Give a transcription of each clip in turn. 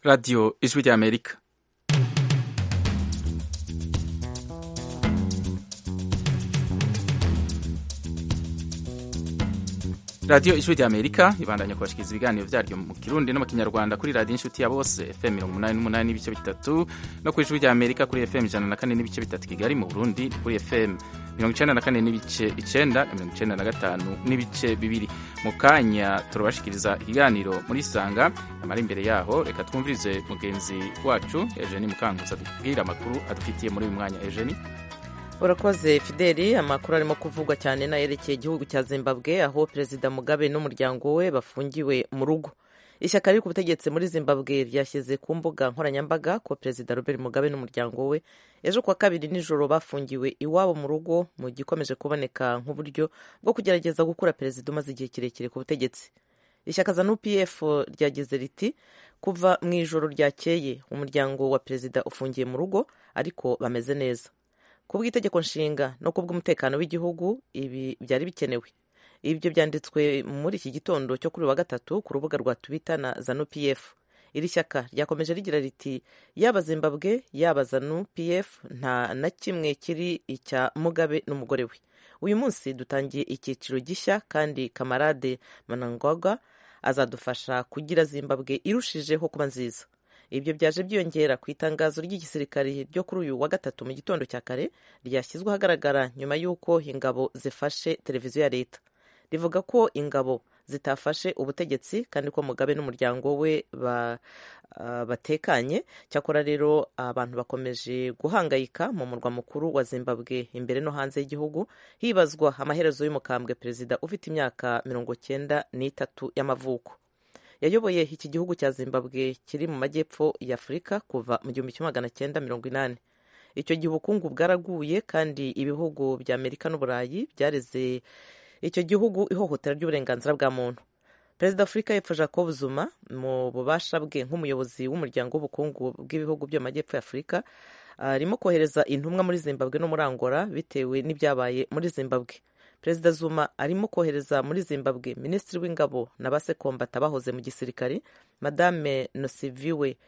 radiyo ijwi ry'amerika radiyo ijwi ry'amerika ibandanya kubashikiriza ibiganiro byaryo mu kirundi no mu kinyarwanda kuri radiyo inshuti ya bose fm mirongo umunani n'umunani n'ibice bitatu no ku ijwi ry'amerika kuri fm ijana na kane n'ibice bitatu kigali mu burundi kuri fm mirongo icenda na kane n'ibice icenda na mirongo icenda na gatanu n'ibice bibiri mu kanya turabashikiriza ikiganiro muri sanga amara imbere yaho reka twumvirize mugenzi wacu ejeni mukanguzi adubwira amakuru adufitiye muri uyu mwanya ejeni urakoze fideli amakuru arimo kuvugwa cyane n'ayerekeye igihugu cya zimbabwe aho perezida mugabe n'umuryango we bafungiwe mu rugo ishyaka riri ku butegetsi muri zimbabwe ryashyize ku mbuga nkoranyambaga ko perezida robert mugabe n'umuryango we ejo kuwa kabiri nijoro bafungiwe iwabo mu rugo mu gikomeje kuboneka nk'uburyo bwo kugerageza gukura perezida umaze igihe kirekire ku butegetsi ishyaka za nupf ryagize riti kuva mu ijoro ryakeye umuryango wa perezida ufungiye mu rugo ariko bameze neza ku bw'itegeko nshinga no ku bw'umutekano w'igihugu ibi byari bikenewe ibyo byanditswe muri iki gitondo cyo kuri wa gatatu ku rubuga rwa twitter na zanu pf iri shyaka ryakomeje rigira riti yaba zimbabwe yaba zanu pf nta na kimwe kiri icya mugabe n'umugore we uyu munsi dutangiye icyiciro gishya kandi kamarade manangwaga azadufasha kugira zimbabwe irushijeho kuba nziza ibyo byaje byiyongera ku itangazo ry'igisirikare ryo kuri uyu wa gatatu mu gitondo cya kare ryashyizwe ahagaragara nyuma y'uko ingabo zifashe televiziyo ya leta rivuga ko ingabo zitafashe ubutegetsi kandi ko mugabe n'umuryango we ba, uh, batekanye cyakora rero abantu bakomeje guhangayika mu murwa mukuru wa zimbabwe imbere no hanze y'igihugu hibazwa amaherezo y'umukambwe perezida ufite imyaka mirongo cyenda n'itatu y'amavuko yayoboye iki gihugu cya zimbabwe kiri mu majyepfo ya afurika kuva mu gihumbi kimwe magana cyenda mirongo inani icyo gihe ubukungu bwaraguye kandi ibihugu bya amerika n'uburayi byareze icyo gihugu ihohotera ry'uburenganzira bwa muntu perezida afurika y'epfo jacob zuma mu bubasha bwe nk'umuyobozi w'umuryango w'ubukungu bw'ibihugu byo mu majyepfo ya afurika arimo kohereza intumwa muri zimbabwe no muri angola bitewe n'ibyabaye muri zimbabwe perezida zuma arimo kohereza muri zimbabwe minisitiri w'ingabo na basekombata bahoze mu gisirikare madame nosiviwe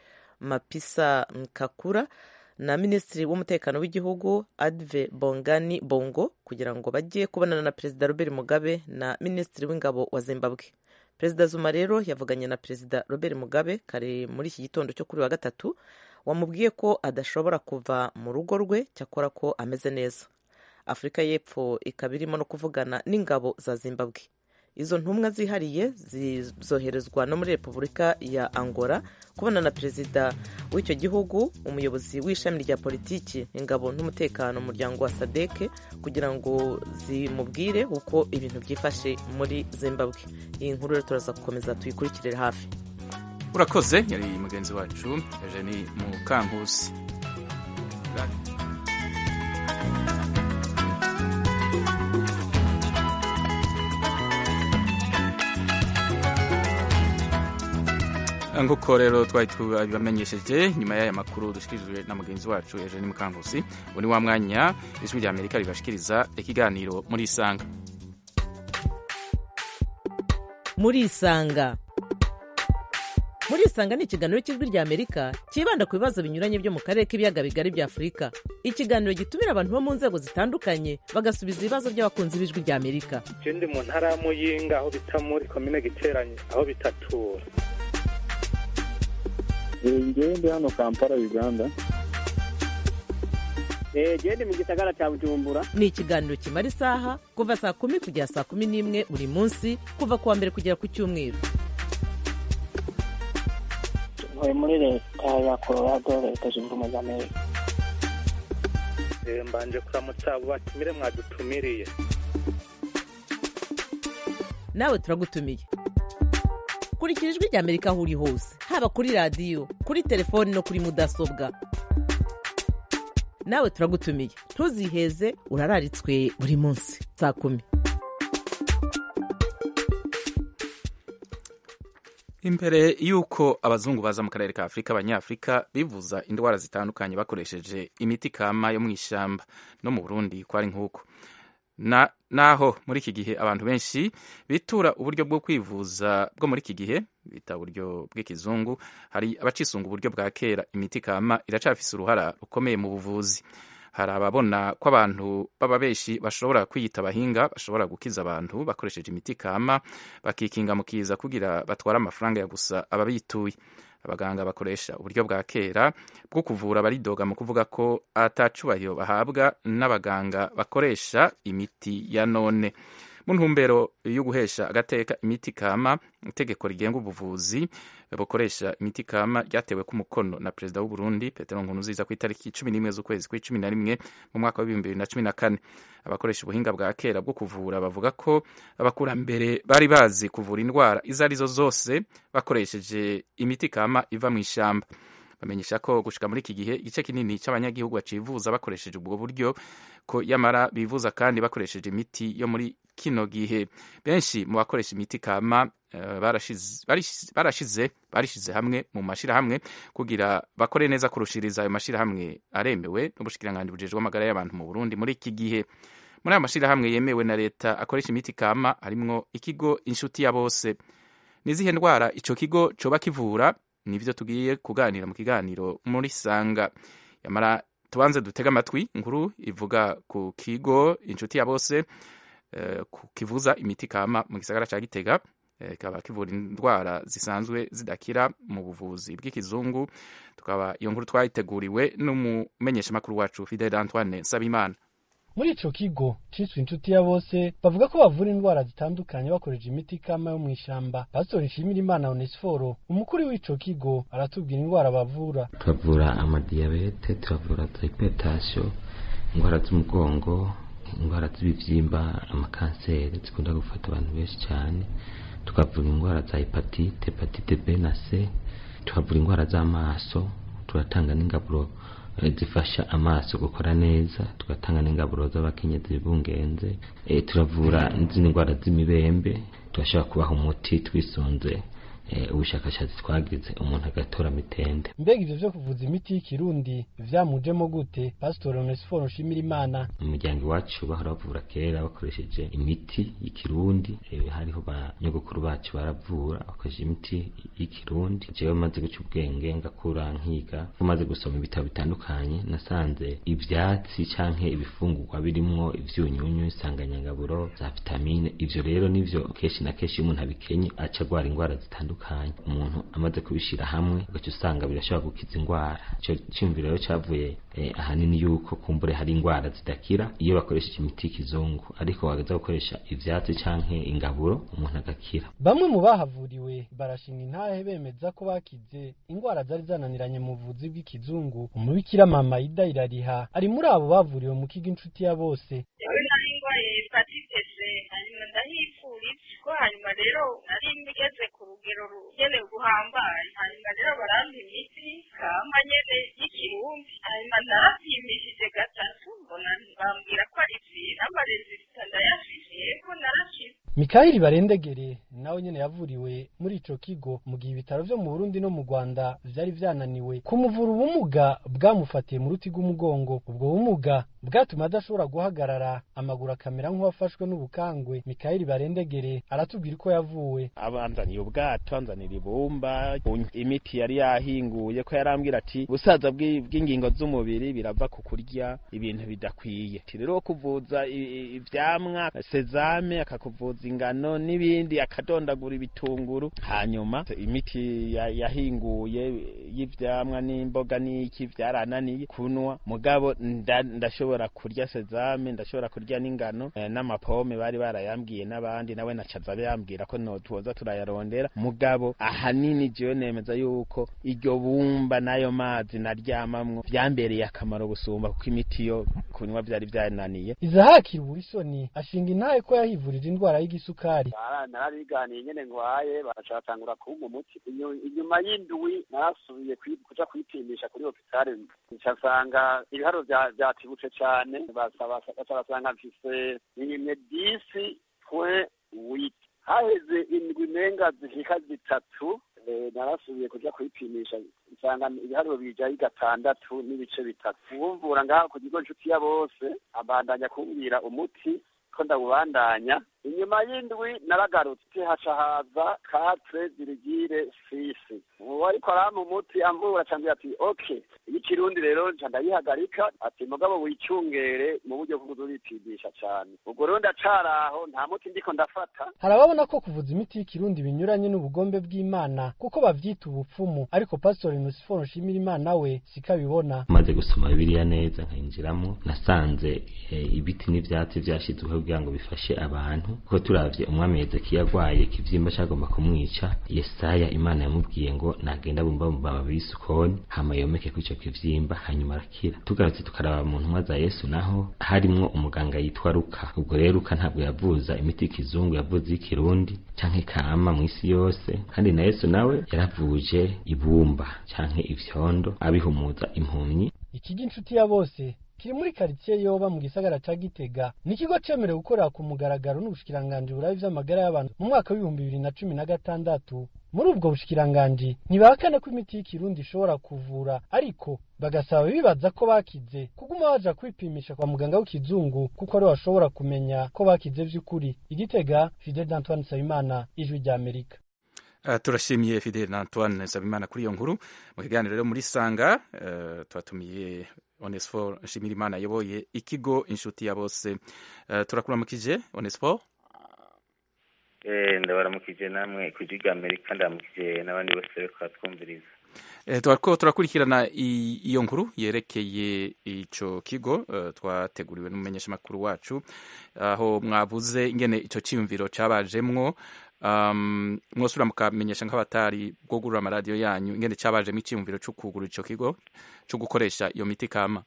mapisa kakura na minisitiri w'umutekano w'igihugu adve bongani bongo kugira ngo bajye kubonana na perezida robert mugabe na minisitiri w'ingabo wa zimbabwe perezida zuma rero yavuganye na perezida robert mugabe kare muri iki gitondo cyo kuri wa gatatu wamubwiye ko adashobora kuva mu rugo rwe cyakora ko ameze neza afurika y'epfo ikaba irimo no kuvugana n'ingabo za zimbabwe izo ntumwa zihariye zizoherezwa no muri repubulika ya angola kubona na perezida w'icyo gihugu umuyobozi w'ishami rya politiki ingabo n'umutekano umuryango wa sadeke kugira ngo zimubwire uko ibintu byifashe muri zimbabwe iyi nkuru rero turaza gukomeza tuyikurikirire hafi urakoze yari mugenzi wacu eugenie mukankusi nk'uko rero twari tubamenyesheje nyuma y'aya makuru dushikirijwe na mugenzi wacu eugene mukankusi ubu ni wa mwanya ijwi rya amerika ribashikiriza ikiganiro muri isanga muri isanga muri isanga ni ikiganiro cy'ijwi rya amerika cyibanda ku bibazo binyuranye byo mu karere k'ibiyaga bigari bya afurika ikiganiro gitumira abantu bo mu nzego zitandukanye bagasubiza ibibazo by'abakunzi b'ijwi rya amerika ndi mu ntara ya muyinga aho bita muri komine giteranye aho bitatura ngewe ndi hano kampala uganda genda mu gisagara cya bujumbura ni ikiganiro kimara isaha kuva saa kumi kugera saa kumi n'imwe buri munsi kuva ku wa mbere kugera ku cyumweru tuvuye muri leta ya colorado leta zunze ubumwe za amerika mbanje kuramutsa abo batumire mwadutumiriye nawe turagutumiye kurikira ijwi rya amerika aho uri hose haba kuri radiyo kuri telefoni no kuri mudasobwa nawe turagutumiye ntuziheze urararitswe buri munsi saa kumi imbere y'uko abazungu baza mu karere ka afurika abanyafurika bivuza indwara zitandukanye bakoresheje imiti kama yo mu ishyamba no mu burundi kwari nk'uko na naho muri iki gihe abantu benshi bitura uburyo bwo kwivuza bwo muri iki gihe bita uburyo bw'ikizungu hari abacisunga uburyo bwa kera imiti kama iracafise uruhara rukomeye mu buvuzi hari ababona ko abantu baba benshi bashobora kwiyita abahinga bashobora gukiza abantu bakoresheje imiti kama bakikinga mu kiza kugira batware amafaranga ya gusa ababituye abaganga bakoresha uburyo bwa kera bwo kuvura baridoga mu kuvuga ko atacubahiro bahabwa n'abaganga bakoresha imiti ya none mu ntumbero yo guhesha agateka imiti kama itegeko rigenga ubuvuzi bukoresha imiti kama ryatewe ku mukono na perezida w'u Burundi Petero Nkurunziza ku itariki cumi n'imwe z'ukwezi kw'icumi na rimwe mu mwaka w'ibihumbi bibiri na cumi na kane abakoresha ubuhinga bwa kera bwo kuvura bavuga ko abakurambere bari bazi kuvura indwara izo arizo zose bakoresheje imiti kama iva mu ishyamba bamenyesha ko gushika muri iki gihe igice kinini cy'abanyagihugu bacivuza bakoresheje ubwo buryo ko yamara bivuza kandi bakoresheje imiti yo muri kino gihe benshi mu bakoresha imiti kama uh, barashize barishize hamwe mu mashirahamwe kugira bakore neza kurushiriza ayo mashirahamwe aremewe n'ubushikiranganji bujejwe amagara y'abantu mu Burundi muri iki gihe muri ayo mashirahamwe yemewe na leta akoresha imiti kama harimwo ikigo inshuti ya bose nizihe ndwara ico kigo coba kivura nivyo tugiye kuganira mu kiganiro muri sanga yamara tubanze dutega amatwi inkuru ivuga ku kigo inshuti ya bose uh, kivuza imiti kama mu gisagara ca Gitega kikaba uh, kivura indwara zisanzwe zidakira mu buvuzi bw'ikizungu tukaba iyo nkuru twayiteguriwe n'umumenyeshamakuru wacu Fidel Antoine Sabimana muri ico kigo ciswe inshuti ya bose bavuga ko bavura indwara zitandukanye bakoresha imiti kama yo mw'ishamba pastori nshimirimana onesiforo umukuru w'ico kigo aratubwira indwara bavura turavura amadiyabete turavura hypertension indwara z'umugongo indwara z'ibivyimba amakanseri zikunda gufata abantu benshi cyane tukavura indwara za hepatite hepatite b na c tukavura indwara z'amaso turatanga n'ingaburo zifasha amaso gukora neza tugatanga n'ingaburo z'abakenyezi bungenze e, turavura n'izindi ndwara z'imibembe turashobora kubaha umuti twisunze ubushakashatsi twagize umuntu agatora mitende mbega ivyo vyo kuvuza imiti y'ikirundi vyamujemo gute pasitori onesiforo nshimira imana mu muryango iwacu bahora bavura kera bakoresheje imiti y'ikirundi hariho ba nyogokuru bacu baravura bakoresheje imiti y'ikirundi jewe maze guca ubwenge ngakura nkiga maze gusoma ibitabo bitandukanye nasanze ivyatsi canke ibifungurwa birimwo ivyunyunyu insanganyangaburo za vitamine ivyo rero nivyo kenshi na kenshi iyo umuntu abikenye aca agwara indwara zitandukanye umuntu amaze kubishira hamwe ugaca usanga birashobora gukiza indwara ico ciyumviro rero cavuye ahanini yuko kumbure hari indwara zidakira iyo bakoresheje imiti y'ikizungu ariko bagaza gukoresha ivyatsi canke ingaburo umuntu agakira bamwe mu bahavuriwe barashinga intahe bemeza ko bakize indwara zari zananiranye mu buvuzi bw'ikizungu umubikira mama ida irariha ari muri abo bavuriwe mu kigo inshuti ya bose ko hanyuma rero nari ngeze ku rugero rugenewe guhambaye hanyuma rero barampa imiti kamba nyene y'ikirundi hanyuma narapimishije gatatu mbona bambwira ko ari vira amarezita ndayafise yego narashize mikayeli barendegere nawe nyene yavuriwe muri ico kigo mu gihe ibitaro vyo mu burundi no mu rwanda vyari vyananiwe kumuvura ubumuga bwamufatiye mu ruti rw'umugongo ubwo bumuga bwatuma adashobora guhagarara amaguru akamera nk'uwafashwe n'ubukangwe mikayeli barendegere aratubwira uko yavuwe abanzaniye ubwato anzanira ibumba imiti yari yahinguye ko yarambwira ati ubusaza bw'ingingo z'umubiri birava ku kurya ibintu bidakwiye rero kuvuza ivyamwa sezame akakuvuza ingano n'ibindi akadondagura ibitunguru hanyuma imiti yahinguye y'ivyamwa n'imboga n'iki vyarananiye kunwa mugabo ndashobora kurya sezame ndashobora kurya n'ingano n'amapome bari barayambwiye n'abandi nawe nacaza yambwira ko no tuza turayarondera mugabo ahanini jewe nemeza yuko iryo bumba n'ayo mazi naryamamwo vyambereye akamaro gusumba kuko imiti yo kunywa vyari vyananiye izahakira uburisoni ashinga intahe ko yahivurije indwara y'igisukari narabiganiye nyene ngwaye baracatangura kumpa umuti inyuma y'indwi narasubiye kuja kwipimisha kuri hopitale ncasanga ibiharo vyatibutse cane baca basanga mfise imwe disi pwe witi haheze indwi menga zishika zitatu narasubiye kuja kwipimisha nsanga ibiharuro bijaye gatandatu n'ibice bitatu uwumvura ngaha ku kigo nshuti ya bose abandanya kumbwira umuti ko ndabubandanya inyuma y'indwi naragarutse haca haza katre dirigire sisi uwo ariko arampa umuti amvura acambwira ati ok ikirundi rero nca ndayihagarika ati mugabo wicungere mu buryo bwo uripidisha cane ubwo rero ndacaraho nta muti ndiko ndafata hari ababona ko kuvuza imiti y'ikirundi binyuranye n'ubugombe bw'imana kuko bavyita ubupfumu ariko pastori nusiforo nshimira imana we siko abibona maze gusoma bibiliya neza nkayinjiramo nasanze eh, ibiti n'ivyatsi vyashizweho kugira ngo bifashe abantu kuko turavye umwami hezekiya agwaye ikivyimba cagomba kumwica yesaya imana yamubwiye ngo nagenda bumba mu mababi y'isukoni hama yomeke kuri ico kivyimba hanyuma arakira tugarutse tukaraba mu ntumwa za yesu naho harimwo umuganga yitwa ruka ubwo rero ruka ntabwo yavuza imiti y'ikizungu yavuza iy'ikirundi canke kama mw'isi yose kandi na yesu nawe yaravuje ibumba canke ivyondo abihumuza impumyi ikigo inshuti ya bose kiri muri karitsiye yoba mu gisagara ca gitega ni ikigo cemerewe gukorera ku mugaragaro n'ubushikiranganji burabe vy'amagara y'abantu mu mwaka w'ibihumbi bibiri na cumi na gatandatu muri ubwo bushikiranganji ntibahakana ko imiti y'ikirundi ishobora kuvura ariko bagasaba bibaza ko bakize kuguma baja kwipimisha kwa muganga w'ikizungu kuko ariwe bashobora kumenya ko bakize vy'ukuri igitega fidel d'antoine nsabimana ijwi rya amerika Uh, turashimiye Fidel na Antoine Nsabimana kuri iyo nkuru mu kiganiro rero muri Sanga uh, twatumiye Onesphore Nshimirimana ayoboye ikigo inshuti ya bose uh, turakuramukije Onesphore eh ndabaramukije namwe ku gihugu Amerika ndaramukije n'abandi bose bariko batwumviriza Eh, twariko turakurikirana i- iyo nkuru yerekeye ico kigo uh, twateguriwe n'umumenyeshamakuru wacu aho mwavuze ingene ico ciyumviro cabajemwo um, mwosubira mukamenyesha nk'abatari bwogurura amaradiyo yanyu ingene cabajemwo iciyumviro co kugura ico kigo co gukoresha iyo miti kama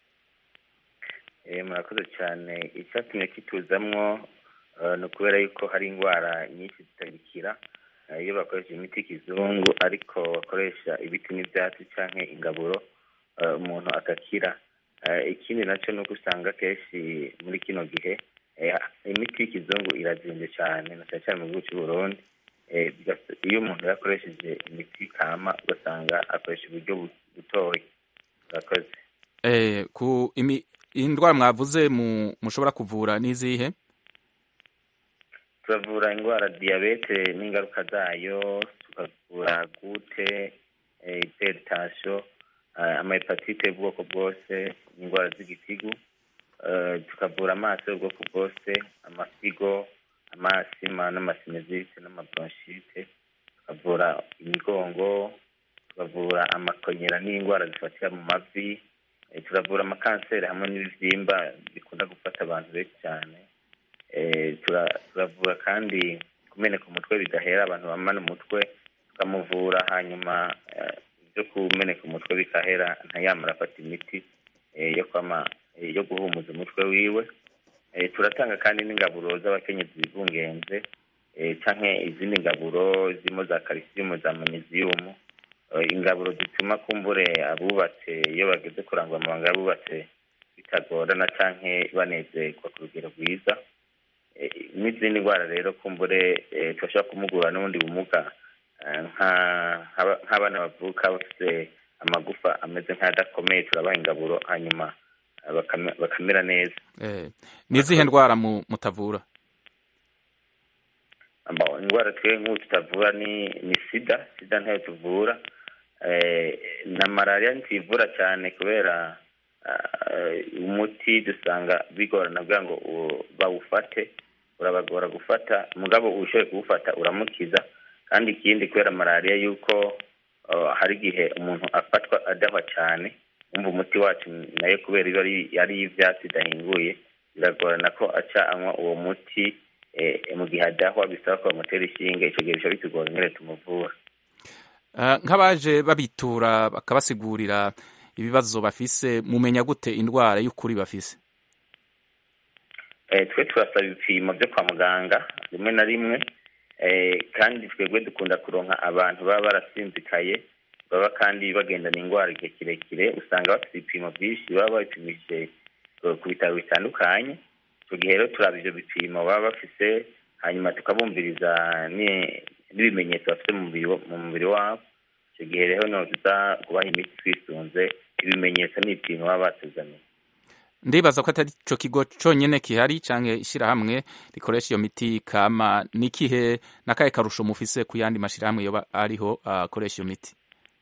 eh murakoze cyane icyatumye kituzamwo uh, ni ukubera yuko hari indwara nyinshi zitagikira uh, iyo bakoresha imiti y'ikizungu ariko bakoresha ibiti n'ibyatsi canke ingaburo uh, umuntu agakira uh, ikindi naco ni uko usanga kenshi muri kino gihe eh, imiti y'ikizungu irazimvye cyane na cyane cyane mu gihugu cy'u Burundi eh, bigas- iyo umuntu yakoresheje imiti kama ugasanga akoresha uburyo bu- butoya murakoze eh, ku imi, indwara mwavuze mu, mushobora kuvura n'izihe turavura indwara diyabete n'ingaruka zayo tukavura gute eh, hypertension eh, amahepatite y'ubwoko bwose indwara z'igitigu eh, tukavura amaso y'ubwoko bwose amasigo amasima n'amasinezite n'amabronchite tukavura imigongo tukavura amakonyera n'indwara zifatira mu mavi eh, turavura amakanseri hamwe n'ibivyimba bikunda gufata abantu benshi cyane eh, tura- turavura kandi kumeneka umutwe bidahera abantu bamana umutwe tukamuvura hanyuma eh, ibyo kumeneka umutwe bikahera ntayamara afata imiti eh, yo kwama eh, yo guhumuza umutwe wiwe eh, turatanga kandi n'ingaburo z'abakenyezi bibungenze eh, canke izindi ngaburo zirimo za calcium za magnesium eh, ingaburo zituma kumbure abubatse iyo bageze kurangwa amabanga y'abubatse bitagorana canke banezerwa ku rugero rwiza Eh, n'izindi ndwara rero kumbure eh, turashobora kumugura n'ubundi bumuga eh, nka- nk'aba- nk'abana bavuka bafite amagufa ameze nk'adakomeye turabaha ingaburo hanyuma eh, bakame- bakamera neza eh, n'izihe ndwara mu, mutavura Amba- indwara twe nk'ubu tutavura ni ni sida sida ntayo tuvura eh, na malariya ntituyivura cyane kubera eh, umuti dusanga bigorana kugira ngo u- bawufate urabagora gufata mugabo ushoboye kuwufata uramukiza kandi ikindi kubera malariya yuko eh, hari igihe umuntu afatwa adahwa cyane wumva umuti wacu nayo kubera iyo ari ari iy'ivyatsi idahinguye biragorana ko aca anywa uwo muti eh, mu gihe adahwa bisaba ko bamutera ishinge ico gihe bica bitugora ingene tumuvura uh, nk'abaje babitura bakabasigurira ibibazo bafise mumenya gute indwara y'ukuri bafise eh, twe turasaba ibipimo byo kwa muganga rimwe na rimwe eh, kandi twebwe dukunda kuronka abantu baba barasinzikaye baba kandi bagendana indwara igihe kirekire usanga bafite ibipimo byinshi baba babipimije eh, ku bitaro bitandukanye icyo gihe rero turaba ivyo bipimo baba bafise hanyuma tukabumviriza ni- n'ibimenyetso bafite mu mubiri wa- mu mubiri wabo icyo gihe rero niho tuza kubaha imiti twisunze ibimenyetso n'ibipimo baba batuzaniye ndibaza ko atari ico kigo conyene kihari canke ishirahamwe rikoresha iyo miti kama nikihe nakahe karusho mufise ku yandi mashirahamwe yoba ariho akoresha iyo miti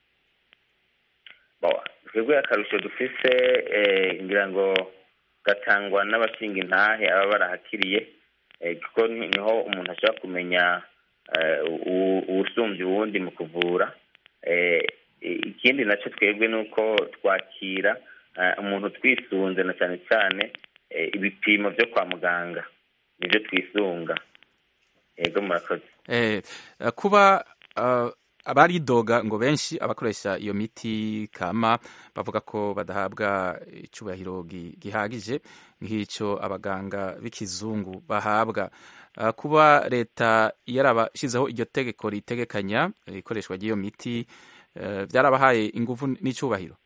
twebwe akarusho dufise ngira ngo gatangwa n'abashinga intahe aba barahakiriye kuko niho umuntu ashobora kumenya uwusumbya uwundi mu kuvura ikindi nacyo twebwe ni uko twakira umuntu twisunze na cyane cyane ibipimo byo kwa muganga nibyo twisunga yego murakoze kuba abaridoga ngo benshi abakoresha iyo miti kama bavuga ko badahabwa icyubahiro gihagije nk'icyo abaganga b'ikizungu bahabwa kuba leta yarabashyizeho iryo tegeko ritegekanya ikoreshwa ry'iyo miti byarabahaye ingufu n'icyubahiro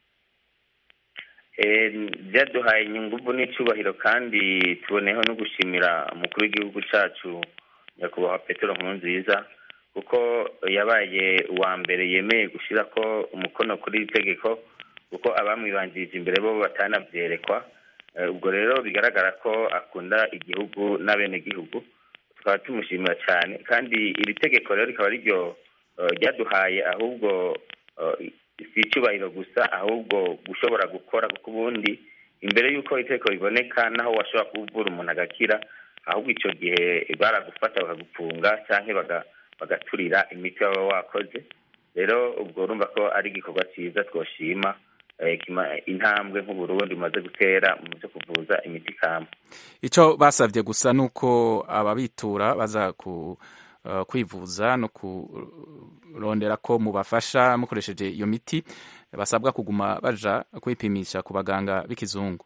byaduhaye ingufu n'icyubahiro kandi tuboneyeho no gushimira umukuru w'igihugu cyacu nyakubahwa petero nkurunziza kuko yabaye uwa mbere yemeye gushyira ko umukono kuri iri tegeko kuko abamwibanjirije imbere bo batanabyerekwa ubwo rero bigaragara ko akunda igihugu n'abenegihugu tukaba tumushimira cyane kandi iri tegeko rero rikaba riryo ryaduhaye ahubwo si icyubahiro gusa ahubwo gushobora gukora kuko ubundi imbere y'uko itegeko riboneka naho washobora kuvura umuntu agakira ahubwo icyo gihe baragufata bakagupfunga cyangwa bagaturira imiti waba wakoze rero ubwo urumva ko ari igikorwa cyiza twoshima intambwe nk'uburundi umaze gutera mu byo kuvuza imiti kama icyo basabye gusa ni uko ababitura baza kwivuza no kurondera ko mubafasha mukoresheje iyo miti basabwa kuguma baja kwipimisha ku baganga b'ikizungu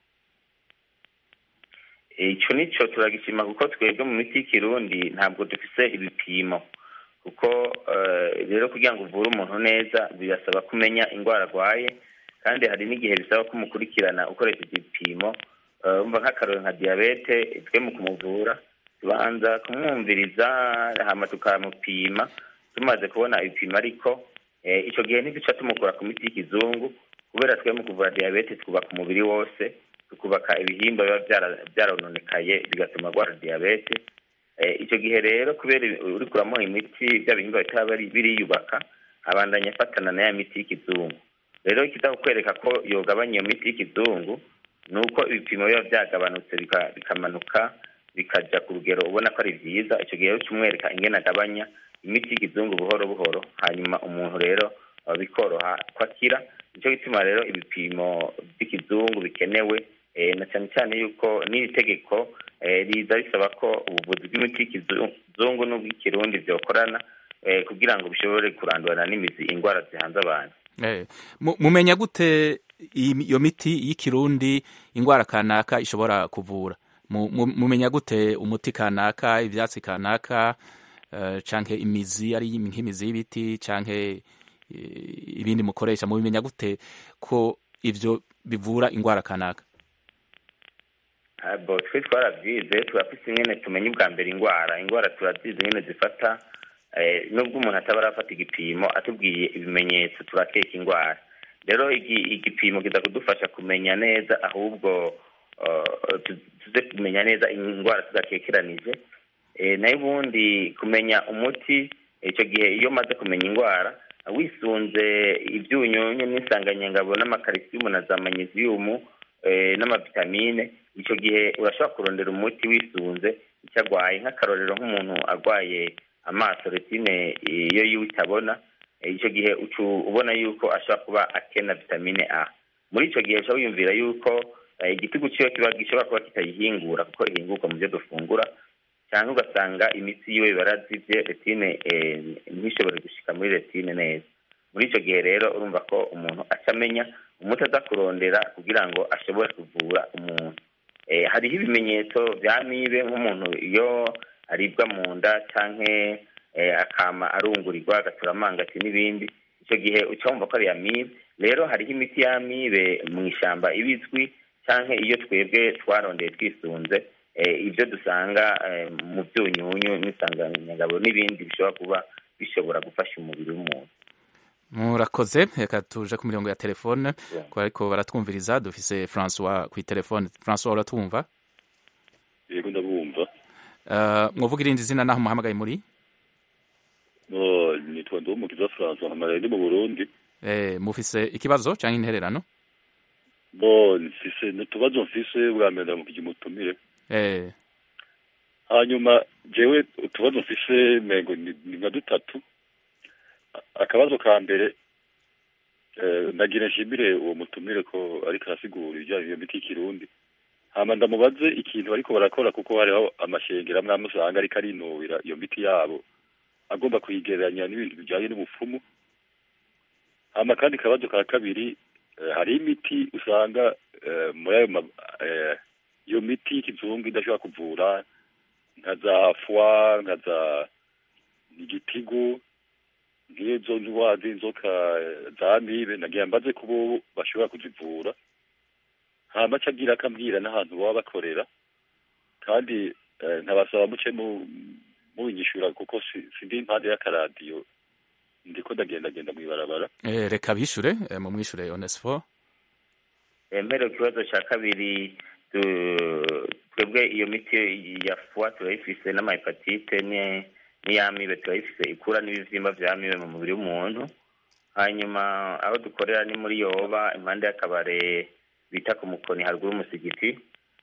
icyo nicyo turagishima kuko twebwe mu miti y'ikirundi ntabwo dufise ibipimo kuko rero kugira ngo uvure umuntu neza birasaba kumenya indwara arwaye kandi hari n'igihe bisaba kumukurikirana ukoresheje ibipimo umva nk'akarori nka diyabete twe mu kumuvura tubanza kumwumviriza hama tukamupima tumaze kubona ibipimo ariko icyo gihe ntiduca tumukura ku miti y'ikizungu kubera twe mu kuvura diyabete twubaka umubiri wose tukubaka ibihimba biba byarononekaye bigatuma arwara diyabete icyo gihe rero kubera uri kuramuha imiti bya bihimba bitaba biriyubaka abandanya afatana na ya miti y'ikizungu rero ikizakwereka ko yogabanya iyo miti y'ikizungu ni uko ibipimo biba byagabanutse bikamanuka bikajya ku rugero ubona ko ari byiza icyo gihe uca umwereka ingene agabanya imiti y'ikizungu buhoro buhoro hanyuma umuntu rero bikoroha ko akira nicyo gituma rero ibipimo by'ikizungu bikenewe na cyane cyane yuko n'iri tegeko riza risaba ko ubuvuzi bw'imiti y'ikizungu n'ubw'ikirundi byokorana kugira ngo bishobore kurandurana n'imizi indwara zihanze abantu mumenya gute iyo miti y'ikirundi indwara kanaka ishobora kuvura mumenya gute umuti kanaka ibyatsi kanaka canke imizi ari nk'imizi y'ibiti canke ibindi mukoresha mubimenya gute ko ivyo bivura indwara kanaka bo twe twarabyize turafise ingene tumenya ubwa mbere indwara indwara turazizi ingene zifata nubwo umuntu ataba arafata igipimo atubwiye ibimenyetso turakeka indwara rero igipimo kiza kudufasha kumenya neza ahubwo tuze kumenya neza indwara tudakekeranije nayo ubundi kumenya umuti icyo gihe iyo umaze kumenya indwara wisunze ibyunyunyu n'insanganyangabo n'amakarisiyumu na za manyeziyumu n'amavitamine icyo gihe urashobora kurondera umuti wisunze icyo arwaye nk'akarorero nk'umuntu arwaye amaso retine iyo yiwe itabona icyo gihe ubona yuko ashobora kuba akena vitamine a muri icyo gihe ushobora wiyumvira yuko igitigu cyiwe kiba gishobora kuba kitayihingura kuko ihingurwa mu byo dufungura cyangwa ugasanga imitsi yiwe barazibye retine ntishobore gushyika muri retine neza muri icyo gihe rero urumva ko umuntu acamenya umuti aza kurondera kugira ngo ashobore kuvura umuntu hariho ibimenyetso bya mibe nk'umuntu iyo aribwa mu nda cyangwa akama arungurirwa agatura amangati n'ibindi icyo gihe uca wumva ko ari amibe rero hariho imiti y'amibe mu ishyamba ibizwi cyangwa iyo twebwe twarondeye twisunze ibyo dusanga mu byunyunyu n'insanganyangabo n'ibindi bishobora kuba bishobora gufasha umubiri w'umuntu murakoze reka tuje ku mirongo ya telefone ko ariko baratwumviriza dufise francois ku telefone francois uratwumva yego ndabumva uh, mwovuga irindi zina naho muhamagaye muri no nitwa ndumukiza francois hamaraye ndi mu burundi eh, mufise ikibazo canke intererano bo mfise n'utubazo mfise bwa mbere ndamukije umutumire eh. hanyuma jewe utubazo mfise mengo ni ni nka dutatu A- akabazo ka mbere eh, ndagira nshimire uwo mutumire ko ariko arasigura ibijyanye n'iyo miti y'ikirundi hama ndamubaze ikintu bariko barakora kuko hariho amashengero amwe amwe usanga ariko arinubira iyo miti yabo agomba kuyigereranya n'ibintu bijyanye n'ubupfumu hama kandi akabazo ka kabiri eh, hariho imiti usanga eh, muri ayo ma- eh, iyo miti y'ikizungu idashobora kuvura nka za fwa nka za igitigu nk'izo ndwara z'inzoka eh, za amibe nagira mbaze ko bo bashobora kuzivura hama aca agira akambwira n'ahantu baba bakorera kandi eh, nkabasaba muce mu- mubinyishura kuko si- sindi impande y'akaradiyo ndiko ndagendagenda mw'ibarabara eh, reka bishure eh, mumwishure onesfo mbere ku kibazo cya kabiri tu- twebwe iyo miti ya fuwa turayifise n'amahepatite ni- n'iy'amibe turayifise ikura n'ibivyimba vy'amibe mu mubiri w'umuntu hanyuma aho dukorera ni muri yoba impande y'akabare bita ku mukoni haruguru y'umusigiti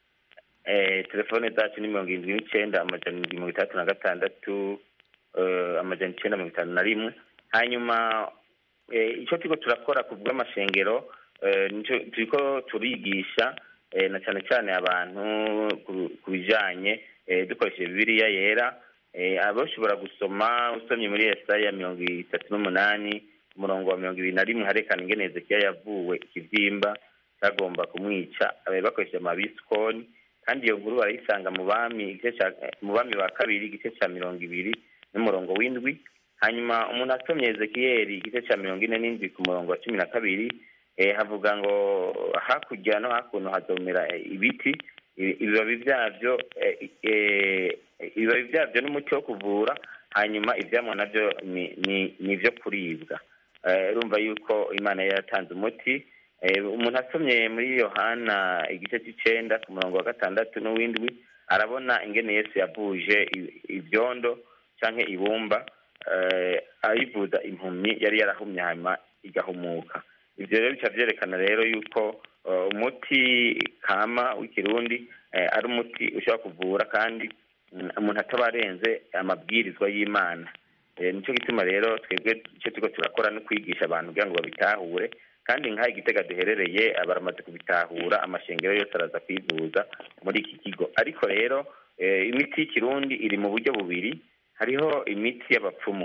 eh, telefone zacu ni mirongo irindwi n'icenda amajana indwi mirongo itandatu na gatandatu eh, amajana icenda mirongo itanu na rimwe hanyuma eh, ico turiko turakora ku bw'amashengero eh, nico turiko turigisha eh, na cane cane abantu ku- ku bijanye eh, dukoresheje bibiliya yera eh, abashobora gusoma usomye muri yesaya mirongo itatu n'umunani umurongo wa mirongo ibiri na rimwe harekana ingene hezekiya yavuwe ikivyimba cyagomba kumwica eh, bakoresheje amabisikoni kandi iyo nkuru barayisanga mu bami igice ca mu bami ba kabiri igice ca mirongo ibiri n'umurongo w'indwi hanyuma umuntu asomye ezekiyeli igice cya mirongo ine n'indwi ku murongo wa cumi na kabiri eh, havuga ngo hakurya no hakuno hazomera eh, ibiti i- ibibabi byabyo eh, eh, ibibabi byabyo n'umuti wo kuvura hanyuma ivyamwa navyo ni- ni ni ivyo kuribwa Eh, urumva yuko imana yari yatanze umuti Eh, umuntu asomye muri yohana igice c'icenda ku murongo wa gatandatu n'uw'indwi arabona ingene yesu yavuje i- ivyondo canke ibumba eh, ayivuza impumyi yari yarahumye hanyuma igahumuka ivyo rero bica vyerekana rero yuko eh, umuti kama w'ikirundi eh, ari umuti ushobora kuvura kandi mm, umuntu ataba arenze amabwirizwa y'imana Eh, nico gituma rero twebwe icyo turiko turakora no kwigisha abantu kugira ngo babitahure kandi nk'aha igitega duherereye baramaze kubitahura amashengero yose araza kwivuza muri iki kigo ariko rero eh, imiti y'ikirundi iri mu buryo bubiri hariho imiti y'abapfumu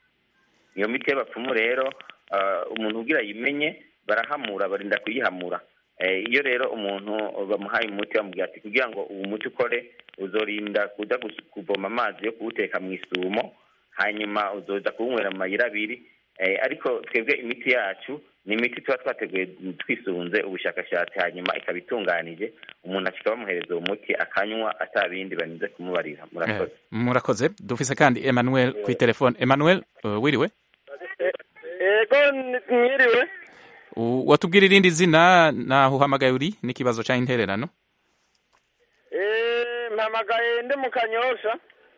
iyo miti y'abapfumu rero ah, umuntu ugira ayimenye barahamura barinda kuyihamura Eh, iyo rero umuntu bamuhaye umuti bamubwira ati kugira ngo uwo muti ukore uzorinda kuja gus- kuvoma amazi yo kuwuteka mu isumo hanyuma uzoza kuwunywera mu mayira abiri Eh, ariko twebwe imiti yacu ni imiti tuba twateguye twisunze ubushakashatsi hanyuma ikaba itunganije umuntu ashika bamuhereza uwo muti akanywa atabindi barinze kumubarira murakoze Eh, murakoze dufise kandi emmanuel ku telefone emmanuel uh, wiriwe ego mwiriwe U- watubwira irindi zina naho uhamagaye uri n'ikibazo ca intererano Eh, mpamagaye ndi mu kanyosha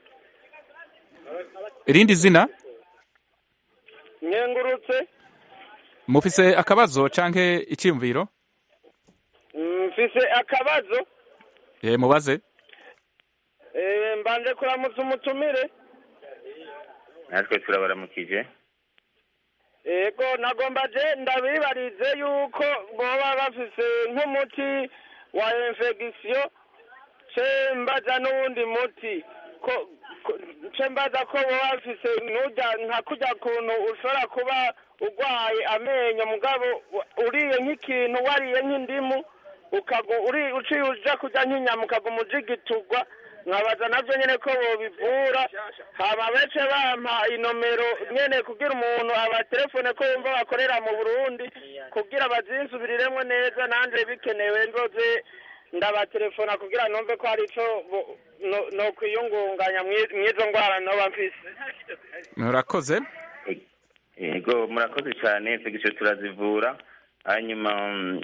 irindi zina nkengurutse mufise akabazo canke iciyumviro mfise akabazo eh, mubaze Eh, mbanje kuramutsa umutumire natwe turabaramukije ego nagomba je ndabibarize yuko boba bafise nk'umuti wa infection ce mbaza n'uwundi muti ko ko- ce mbaza ko boba bafise nurya nka kurya kuntu ushobora kuba urwaye amenyo mugabo wa- uriye nk'ikintu wariye nk'indimu ukagu uri uciye uja kurya nk'inyama ukaguma ujigiturwa nkabaza navyo nyene ko bobivura hama bece bampa inomero nyene kugira umuntu abatelefone ko yumva bakorera mu burundi kugira bazinsubiriremwo neza nanje bikenewe nzoze ndabatelefona kugira numve ko hari ico bo- no- nokwiyungunganya mwi- mw'izo ngwara noba mfise murakoze yego murakoze cyane infection turazivura hanyuma mm,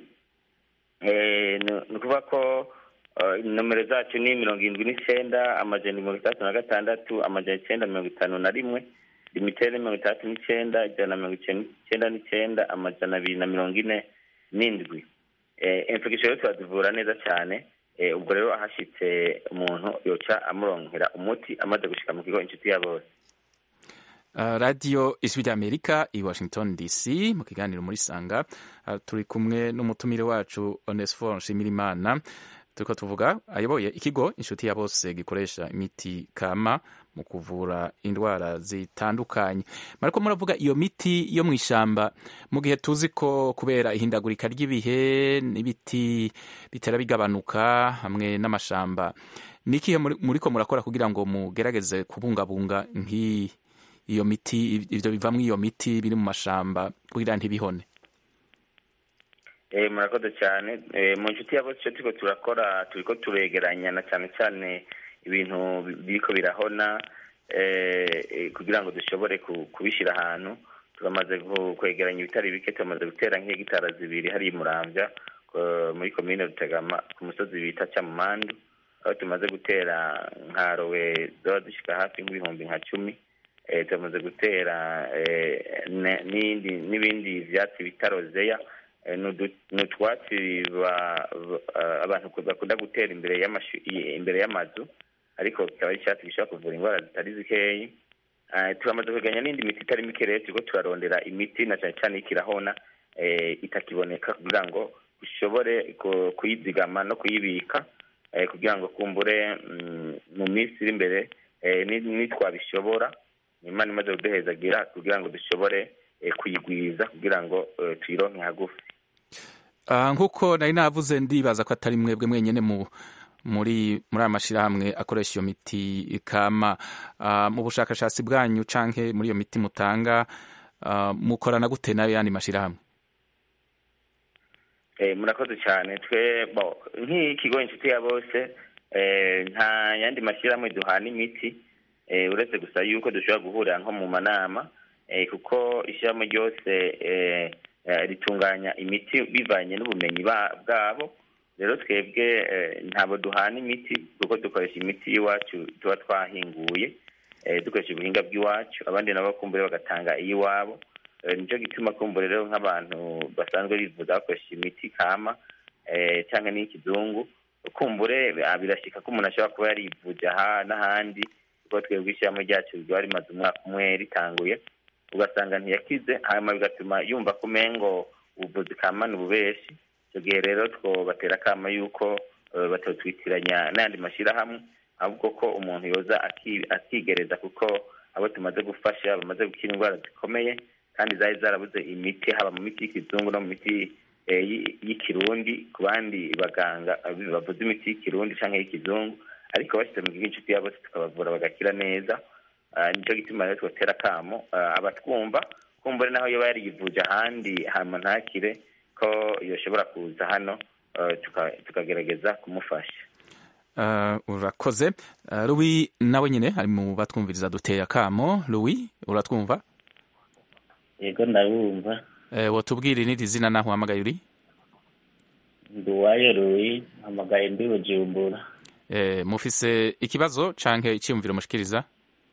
eh, ni ni ukuvuga ko eh, nomero zacu ni mirongo irindwi n'icyenda amajana mirongo itandatu na gatandatu amajana icyenda mirongo itanu na rimwe limitere mirongo itandatu n'icyenda ijana na mirongo icyenda n'icyenda amajana abiri na mirongo ine n'indwi eh, infection rero turazivura neza cyane eh, ubwo rero ahashyitse umuntu yoca amuronkera umuti amaze gushika mu kigo inshuti ya bose Uh, radiyo ijwi ry'amerika i washington dc mu kiganiro muri sanga uh, turi kumwe n'umutumire wacu onesfor nshimirimana turiko tuvuga ayoboye ikigo inshuti ya bose gikoresha imiti kama mu kuvura indwara zitandukanye mariko muravuga iyo miti yo mu ishamba mu gihe tuzi ko kubera ihindagurika ry'ibihe n'ibiti bitera bigabanuka hamwe n'amashamba ni ikihe muri- muriko murakora kugira ngo mugerageze kubungabunga nk'iyi iyo miti ivyo bivamwo iyo miti biri mu mashamba kugira ntibihone Eh, murakoze cyane Eh, mu nshuti ya bose icyo turiko turakora turiko turegeranya na cyane cyane ibintu bi- biriko birahona eh, eh, kugira ngo dushobore ku- kubishyira ahantu turamaze ku- kwegeranya ibitari bike tumaze gutera nk'hegitara zibiri hariya i muramvya eh, muri komine rutegama ku musozi bita cyamumandu aho tumaze gutera nka rowe zoba zishika hafi nk'ibihumbi nka cumi eh, tumaze gutera eh, ne- n'indi n'ibindi vyatsi bita rozeya Eh, ni udu- ni utwatsi ba- ba- eh, abantu bakunda gutera imbere y'amashu- i- imbere y'amazu ariko kikaba ari icyatsi gishobora kuvura indwara zitari zikeyi Eh, turamaze kwegeranya n'indi miti itari mike rero turiko turarondera imiti na cyane cyane ikirahona eh, itakiboneka kugira ngo dushobore ku- kuyizigama no kuyibika eh, kugira ngo kumbure mm, mu minsi iri imbere eh, ni- nitwabishobora imana imaze kuduhezagira kugira ngo dushobore eh, kuyigwiza kugira ngo eh, tuyironke hagufi Ah, nk'uko nari navuze ndibaza ko atari mwebwe mwenyene mu muri muri aya mashirahamwe akoresha iyo miti kama Ah, mu bushakashatsi bwanyu canke muri iyo miti mutanga ah, mukorana gute nayo yandi mashirahamwe Eh, murakoze cyane twe bo nk'ikigo inshuti ya bose eh, nta yandi mashyirahamwe duhana imiti eh, uretse gusa yuko dushobora guhurira nko mu manama eh, kuko ishyirahamwe ryose eh, eh, ritunganya imiti bivanye n'ubumenyi ba- bwabo rero twebwe eh, ntabwo duhana imiti kuko dukoresha imiti y'iwacu tuba twahinguye eh, dukoresha ubuhinga bw'iwacu abandi nabo kumbure bagatanga iy'iwabo Eh, nicyo gituma kumbure rero nk'abantu basanzwe bivuza bakoresha imiti kama eh, cyangwa n'iy'ikizungu kumbure ah, birashika ko umuntu ashobora kuba yarivuje aha n'ahandi kuko twebwe ishyirahamwe ryacu riba rimaze umwaka umwe ritanguye ugasanga ntiyakize hanyuma bigatuma yumva ko umengo ubuvuzi kama ni ububeshi icyo gihe rero twobatera akama yuko eh, batotwitiranya n'ayandi mashyirahamwe ahubwo ko umuntu yoza aki- akigereza kuko abo tumaze gufasha bamaze gukira indwara zikomeye kandi zari zarabuze imiti haba mu miti y'ikizungu no mu miti eh, y'i- y'ikirundi ku bandi baganga eh, bavuze imiti y'ikirundi cyangwa y'ikizungu ariko bashyize mu kigo inshuti yabo tukabavura bagakira neza Ah, nicyo gituma rero tubatera akamo ah, abatwumva kumbure naho yoba yarivuje ahandi hama ntakire ko yoshobora kuza hano ah, tuka- tukagerageza kumufasha Ah, urakoze Ah, Louis nawe nyine ari mu batwumviriza duteye akamo Louis uratwumva yego ndabumva eh, wotubwira n'iri zina naho uhamagaye uri nduwayo ruyi mpamagaye ndi bujumbura eh, mufise ikibazo canke iciyumviro mushikiriza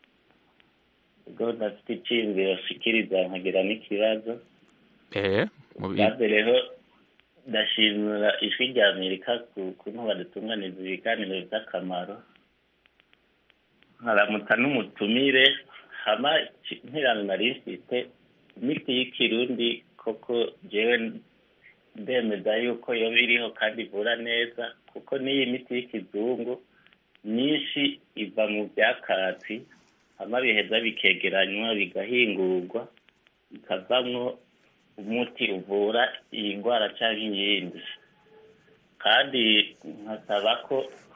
ubwo ndafite iciyumviro nshikiriza nkagira n'ikibazo eh, mu- bwa mbere ho ndashimira ijwi rya amerika ku kuntu badutunganiza ibiganiro by'akamaro nkaramuta n'umutumire hama ki- nkirano nari mfite imiti y'ikirundi koko jewe ndemeza yuko yoba iriho kandi ivura neza kuko n'iyi miti y'ikizungu myinshi iva mu byakatsi hama biheza bikegeranywa bigahingurwa bikavamwo umuti uvura iyi ndwara cyangwa iyindi kandi nkasaba ko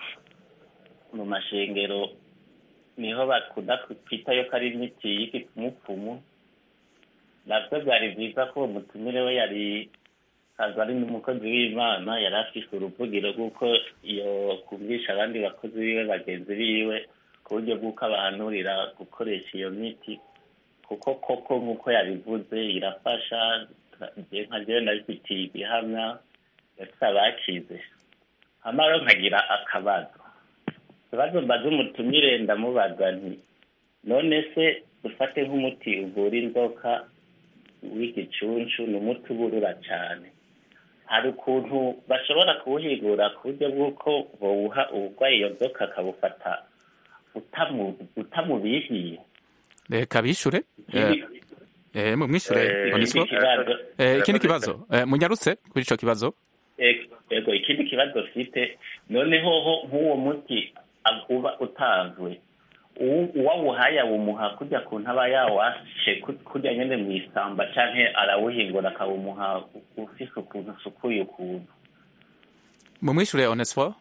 mu mashengero niho bakunda kwitayo ko ari imiti y'igipfumupfumu nabyo byari byiza ko uwo mutumire we yari aza ari n'umukozi w'imana yari afise uruvugiro rw'uko iyo kumvisha abandi bakozi biwe bagenzi biwe ku buryo bw'uko abahanurira gukoresha iyo miti ku kuko koko nk'uko yabivuze irafasha je nka jewe ndabifitiye ibihamya ndetse abakize hama rero nkagira akabazo ikibazo mbaza umutumire ndamubaza nti none se dufate nk'umuti uvura inzoka w'igicuncu ni umuti uburura cyane hari ukuntu bashobora kuwuhigura ku buryo bw'uko bawuha uburwayi iyo nzoka akabufata utamu- utamubihiye reka bishure Ikindi- Eh, mumwishure Eh, Onesphore. ikindi kibazo. Eh, ikindi kibazo Eh, munyarutse kuri ico kibazo Ego, ego ikindi kibazo mfite noneho ho nk'uwo muti ab- uba utanzwe uwu- uwawuhaye awumuha kujya ku ntaba yawashe ku- kujya nyene mw'isamba canke arawuhingura akawumuha u- ufise ukuntu usukuye ukuntu mumwishure Onesphore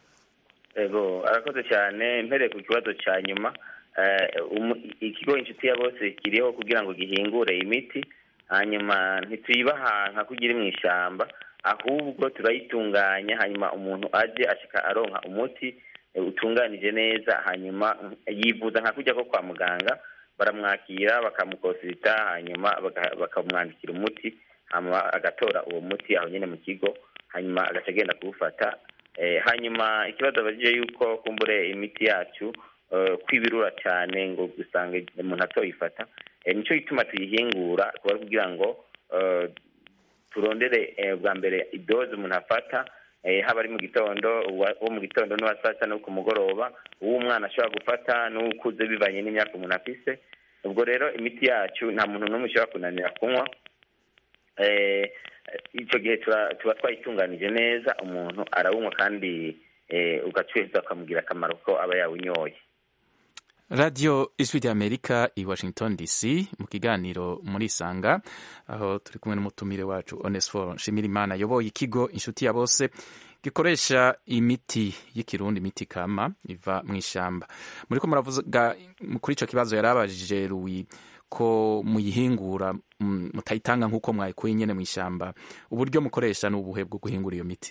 ego arakoze cyane mpereye ku kibazo cya nyuma eh, umu- ikigo inshuti ya bose kiriho kugira ngo gihingure imiti hanyuma ntituyibaha nka kugira mu ishyamba ahubwo turayitunganya hanyuma umuntu aje ashika aronka umuti eh, utunganije neza hanyuma mm, yivuza nka kujya ko kwa muganga baramwakira bakamukonsulta hanyuma baka- bakamwandikira umuti hanyuma agatora uwo muti aho nyine mu kigo hanyuma agaca agenda kuwufata Eh, hanyuma ikibazo abajije yuko kumbure imiti yacu eh, kwibirura cyane ngo gusanga umuntu atoyifata Eh, nico gituma tuyihingura kuba ari kugira ngo eh, turondere eh, bwa mbere idoze umuntu afata eh, haba ari mu gitondo uwa- uwo mu gitondo n'uwa saa sita no ku mugoroba uwo umwana ashobora gufata n'uwukuze bivanye n'imyaka umuntu afise ubwo rero imiti yacu nta muntu n'umwe ushobora kunanira kunywa eh, icyo gihe tura- tuba twayitunganije neza umuntu arawunywa kandi eh, ugacururiza ukamugira akamaro ko aba yawunyoye radio ijwi ry'amerika i washington dc mu kiganiro muri sanga aho turi kumwe n'umutumire wacu onesphore nshimirimana ayoboye ikigo inshuti ya bose gikoresha imiti y'ikirundi imiti kama iva mu ishyamba muriko muravuga kuri ico kibazo yari abajije ruwi ko muyihingura mm, mutayitanga nk'uko mwayikuye nyene mu ishyamba uburyo mukoresha ni ubuhe bwo guhingura iyo miti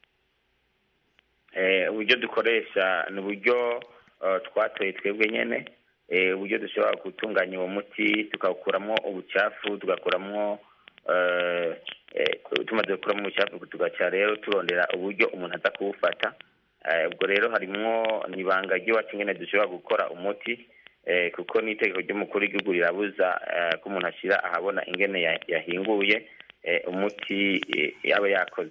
Eh, uburyo dukoresha ni uburyo eh, twatoye twebwe nyene eh, uburyo dushobora gutunganya uwo muti tukawukuramo ubucafu tugakuramo eh, eh, tumaze gukuramo ubucafu tugaca rero turondera uburyo umuntu aza kuwufata Eh, ubwo rero harimwo nibanga ry'iwacu nyene dushobora gukora umuti eh, kuko n'itegeko ry'umukuru w'igihugu rirabuza eh, ko umuntu ashira ahabona ingene ya- yahinguye eh, umuti eh, yaba yakoze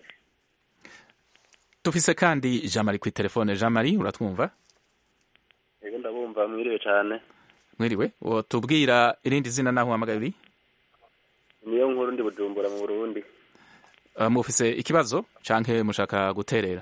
dufise kandi jean marie kuri telefone jean marie uratwumva yego ndabumva mwiriwe cyane mwiriwe tubwira irindi zina naho uhamagaye uri niyo nkuru ndi bujumbura mu burundi Uh, mufise ikibazo canke mushaka guterera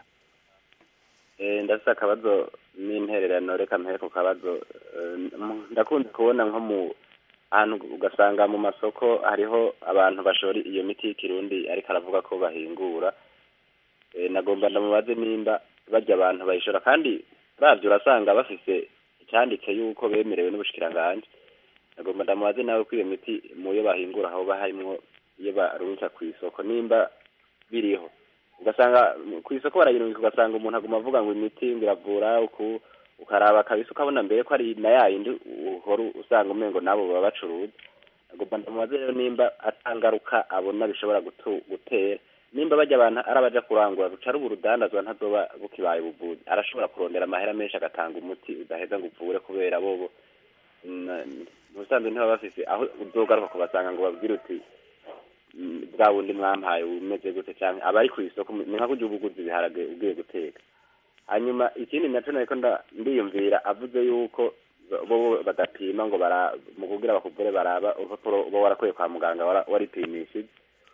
Eh, ndafise akabazo n'intererano reka mpehe ku kabazo Eh, m- ndakunze kubona nko mu ahantu ugasanga mu masoko hariho abantu bashora iyo miti y'ikirundi ariko aravuga ko bahingura Eh, nagomba ndamubaze nimba barya abantu bayishora kandi bavyo urasanga bafise icyanditse yuko bemerewe n'ubushikiranganji nagomba ndamubaze nawe ko iyo miti mu yo bahingura hoba harimwo iyo barungika ku isoko nimba biriho ugasanga mm, ku isoko barayirungika ugasanga umuntu aguma avuga ngo imiti ngo iravura uku ukaraba kabisa ukabona mbere ko ari na ya yindi uhora usanga umengo nabo baba bacuruza agomba ndamubaze rero nimba atangaruka abona bishobora gutu- gutera nimba bajya abantu ari abaja kurangura ruca ruba urudandazwa ntazoba bukibaye ubuvuzi arashobora kurondera amahera menshi agatanga umuti udaheza ngo uvure kubera bobo na- ubusanzwe ntibaba bafise aho uzogaruka kubasanga ngo babwire uti "Mm, bwa bundi mwampaye umeze gute cyangwa abari ku isoko ni nka kurya uba uguze ibiharage ugiye guteka hanyuma ikindi naco nariko nda- ndiyumvira avuze yuko bo bo badapima ngo bara mu kugira bakuvure baraba urupapuro uba warakuye kwa muganga wara- waripimishije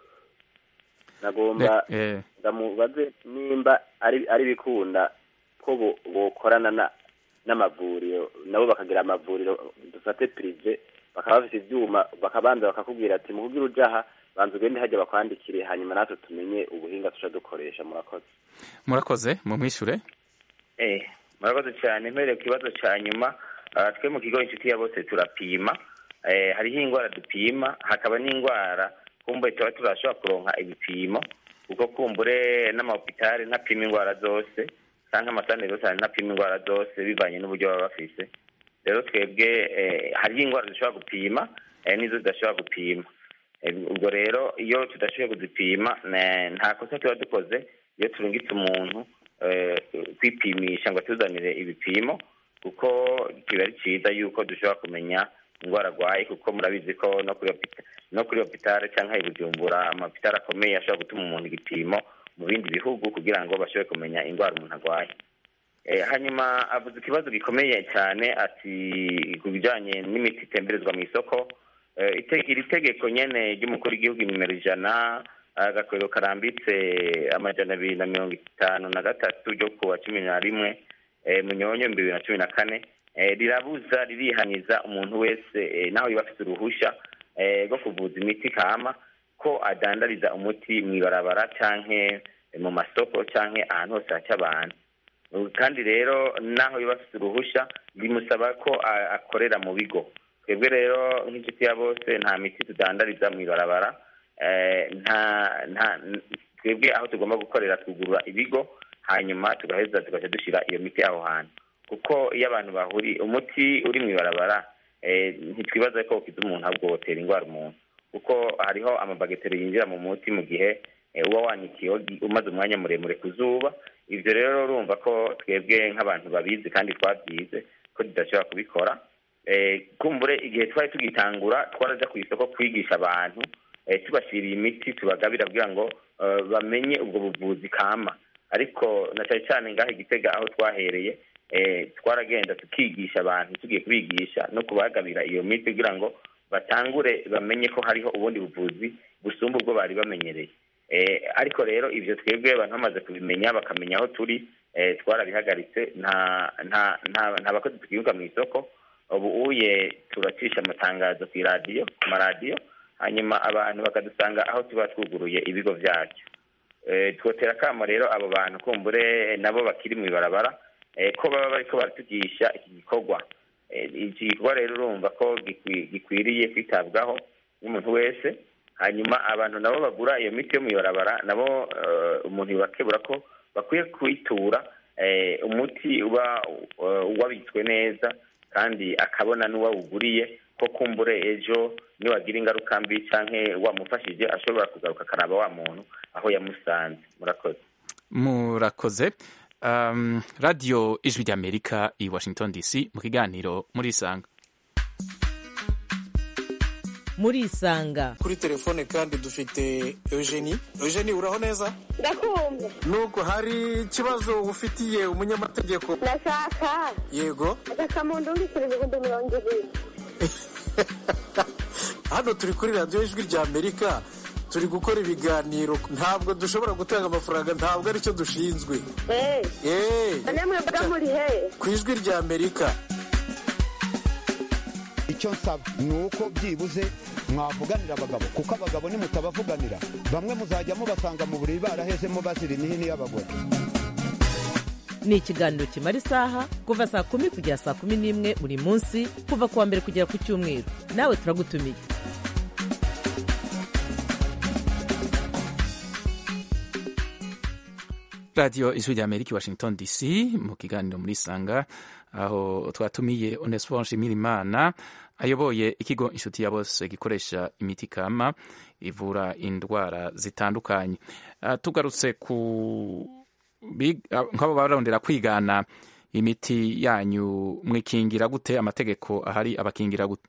nagomba eh, ndamubaze nimba ari ari bikunda ko bo- bokorana na n'amavuriro nabo bakagira amavuriro dufate prive bakaba bafite ivyuma bakabanza bakakubwira ati mu kugira uja aha banza ugende hajya bakwandikire hanyuma natwe tumenye ubuhinga tuca dukoresha murakoze murakoze mumwishure Eh, murakoze cyane mpereye ku kibazo cya nyuma ah, twe mu kigo inshuti ya bose turapima eh, hariho indwara dupima hakaba n'indwara kumbure tuba turashobora kuronka ibipimo kuko kumbure n'amahopitali ntapima indwara zose cyangwa amasantere yose ntapima indwara zose bivanye n'uburyo baba bafise rero twebwe hariho indwara dushobora gupima n'izo tudashobora gupima ubwo rero iyo tudashoboye kuzipima nta kosa tuba dukoze iyo turungitse umuntu kwipimisha ngo atuzanire ibipimo kuko kiba ari cyiza yuko dushobora kumenya indwara arwaye kuko murabizi ko no kuri hopitale cyangwa i bujumbura amapitale akomeye ashobora gutuma umuntu igipimo mu bindi bihugu kugira ngo bashobore kumenya indwara umuntu arwaye hanyuma avuze ikibazo gikomeye cyane ati ku bijyanye n'imiti itemberezwa mu isoko iri tegeko nyine ry'umukuru w'igihugu nimero ijana agakorero karambitse amajana abiri na mirongo itanu na gatatu ryo kuwa cumi na rimwe munyonyo bibiri na cumi na kane rirabuza ririhaniza umuntu wese naho yaba afite uruhushya rwo kuvuza imiti kama ko adandariza umuti mu ibarabara cyangwa mu masoko cyangwa ahantu hose haca abantu kandi rero naho yaba afite uruhushya bimusaba ko akorera mu bigo twebwe rero nk'inshuti ya bose nta miti tudandariza mu ibarabara twebwe aho tugomba gukorera twugurura ibigo hanyuma tugaheza tugahita dushyira iyo miti aho hantu kuko iyo abantu bahuriye umuti uri mu ibarabara ntitwibaza ko ukiza umuntu ahubwo wotera indwara umuntu kuko hariho amabagiteri yinjira mu muti mu gihe uba wanikiye umaze umwanya muremure ku zuba ibyo rero urumva ko twebwe nk'abantu babizi kandi twabyize ko tudashobora kubikora kumbure igihe twari tugitangura twaraja ku isoko kwigisha abantu tubashyiriye imiti tubagabira kugira ngo bamenye ubwo buvuzi kama ariko na cyane cyane ngaho igitega aho twahereye twaragenda tukigisha abantu tugiye kubigisha no kubagabira iyo miti kugira ngo batangure bamenye ko hariho ubundi buvuzi busumba ubwo bari bamenyereye ariko rero ibyo twebwe abantu bamaze kubimenya bakamenya aho turi twarabihagaritse nta bakozi tukibuka mu isoko ubu uye turacisha amatangazo ku iradiyo ku maradiyo hanyuma abantu bakadusanga aho tuba twuguruye ibigo byacu twotera akamo rero abo bantu kumbure nabo bakiri mu ibarabara ko baba bariko baratugisha iki gikorwa iki gikorwa rero urumva ko gikwiriye kwitabwaho n'umuntu wese hanyuma abantu nabo bagura iyo miti yo mu ibarabara nabo umuntu yibakebura ko bakwiye kwitura umuti uba wabitswe neza kandi akabona n'uwawuguriye ko kumbure ejo niwagira ingaruka mbi cyangwa wamufashije ashobora kugaruka akaraba wa muntu aho yamusanze murakoze murakoze um, radiyo ijwi ry'amerika i washington dc mu kiganiro muri isanga muri isanga kuri telefone kandi dufite eugenie eugenie uraho neza ndakumva nubwo hari ikibazo ufitiye umunyamategeko ndashaka yego agasamundu w'ibiceri ibihumbi mirongo ibiri hano turi kuri radiyo ijwi rya amerika turi gukora ibiganiro ntabwo dushobora gutanga amafaranga ntabwo aricyo dushinzwe none mwebwe muri he ku ijwi rya amerika icyo nsaba ni uko byibuze mwavuganira abagabo kuko abagabo nimutabavuganira bamwe muzajya mubasanga mu buriri barahezemo bazira imihini y'abagore ni ikiganiro kimara isaha kuva saa kumi kugera saa kumi n'imwe buri munsi kuva ku wa mbere kugera ku cyumweru nawe turagutumiye radiyo ijwi rya amerika i washington dc mu kiganiro muri sanga aho twatumiye onesifo nshimirimana ayoboye ikigo inshuti ya bose gikoresha imiti kama ivura indwara zitandukanye uh, tugarutse ku nk'abo barondera kwigana imiti yanyu mwikingira gute amategeko ahari abakingira gute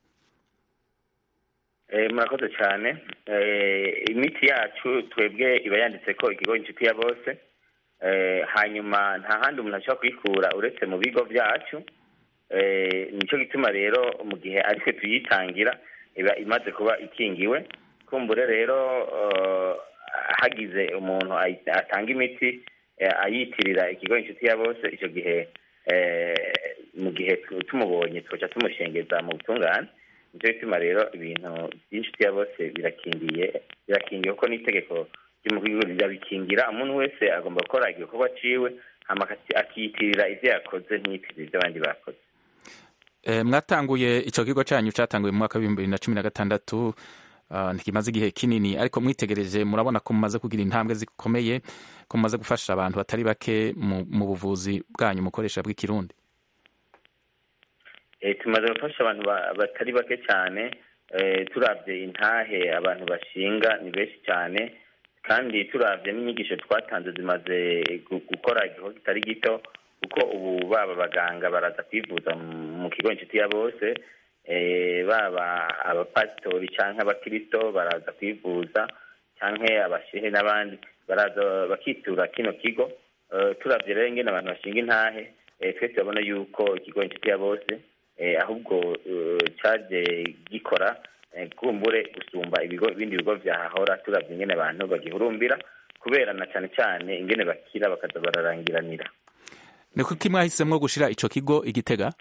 murakoze cyane imiti yacu twebwe iba yanditse ko ikigo inshuti ya bose hanyuma nta handi umuntu ashobora kuyikura uretse mu bigo byacu nicyo gituma rero mu gihe aritwe tuyitangira iba imaze kuba ikingiwe kumbure rero hagize umuntu atanga imiti ayitirira ikigo inshuti ya bose icyo gihe mu gihe tumubonye tugaca tumushengeza mu butungane nicyo gituma rero ibintu by'inshuti ya bose birakingiye birakingiye kuko n'itegeko birabikingira umuntu wese agomba gukora igikorwa ciwe akiyitirira ibyo yakoze ntiyitirire ibyo abandi bakoze mwatanguye icyo kigo cyanyu cyatanguye mu mwaka w'ibihumbi bibiri na cumi na gatandatu ntikimaze igihe kinini ariko mwitegereje murabona ko mumaze kugira intambwe zikomeye ko mumaze gufasha abantu batari bake mu buvuzi bwanyu mukoresha bw'ikirundi eh, tumaze gufasha abantu ba- batari bake cyane eh, turavye intahe abantu bashinga ni benshi cyane kandi turavye n'inyigisho twatanze zimaze gu- gukora igikorwa kitari gito kuko ubu baba abaganga baraza kwivuza mu- mu kigo inshuti ya bose eh, baba abapasitori canke abakirisito baraza kwivuza canke abashehe n'abandi baraza bakitura kino kigo Eh, turavye rero ingene abantu bashinga intahe eh, twese turabona yuko ikigo inshuti ya bose eh, ahubwo eh, caje gikora eh, kumbure gusumba ibigo ibindi bigo vyahahora turavye ingene abantu bagihurumbira kubera na cane cane ingene bakira bakaza bararangiranira ni kuki mwahisemwo gushira ico kigo igitega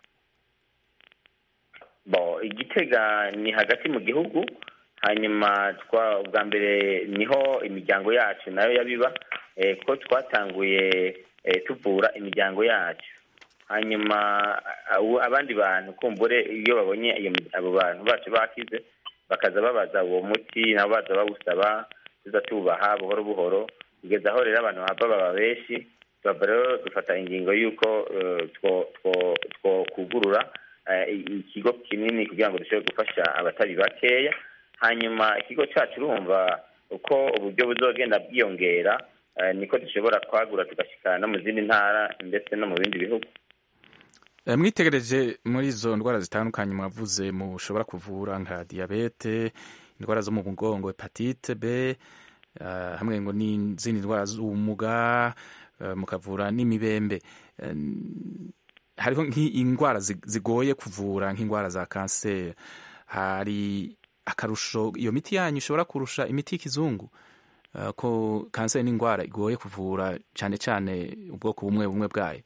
bo igitega ni hagati mu gihugu hanyuma twa ubwa mbere niho imiryango yacu nayo yabiba eh, ko twatanguye eh, tuvura imiryango yacu hanyuma abo- abandi bantu kumbure iyo babonye iyo mi- abo bantu bacu bakize bakaza babaza uwo muti nabo baza bawusaba tuza tubaha buhoro buhoro kugeza aho rero abantu bava baba benshi tuba rero dufata ingingo y'uko eh, two- two- twokugurura eh, ikigo kinini kugira ngo dushobore gufasha abatari bakeya hanyuma ikigo cyacu urumva uko uburyo buzogenda bwiyongera eh, niko dushobora kwagura tugashikana no mu zindi ntara ndetse no mu bindi bihugu Eh, mwitegereje muri izo ndwara zitandukanye mwavuze mushobora kuvura nka diyabete indwara zo mu mugongo hepatite b eh, hamwe ngo n'izindi ndwara z'ubumuga eh, mukavura n'imibembe Eh, hariho nk'indwara zi- zigoye kuvura nk'indwara za kanseri hari akarusho iyo miti yanyu ishobora kurusha imiti y'ikizungu Eh, ko kanseri ni indwara igoye kuvura cyane cyane ubwoko bumwe bumwe bwayo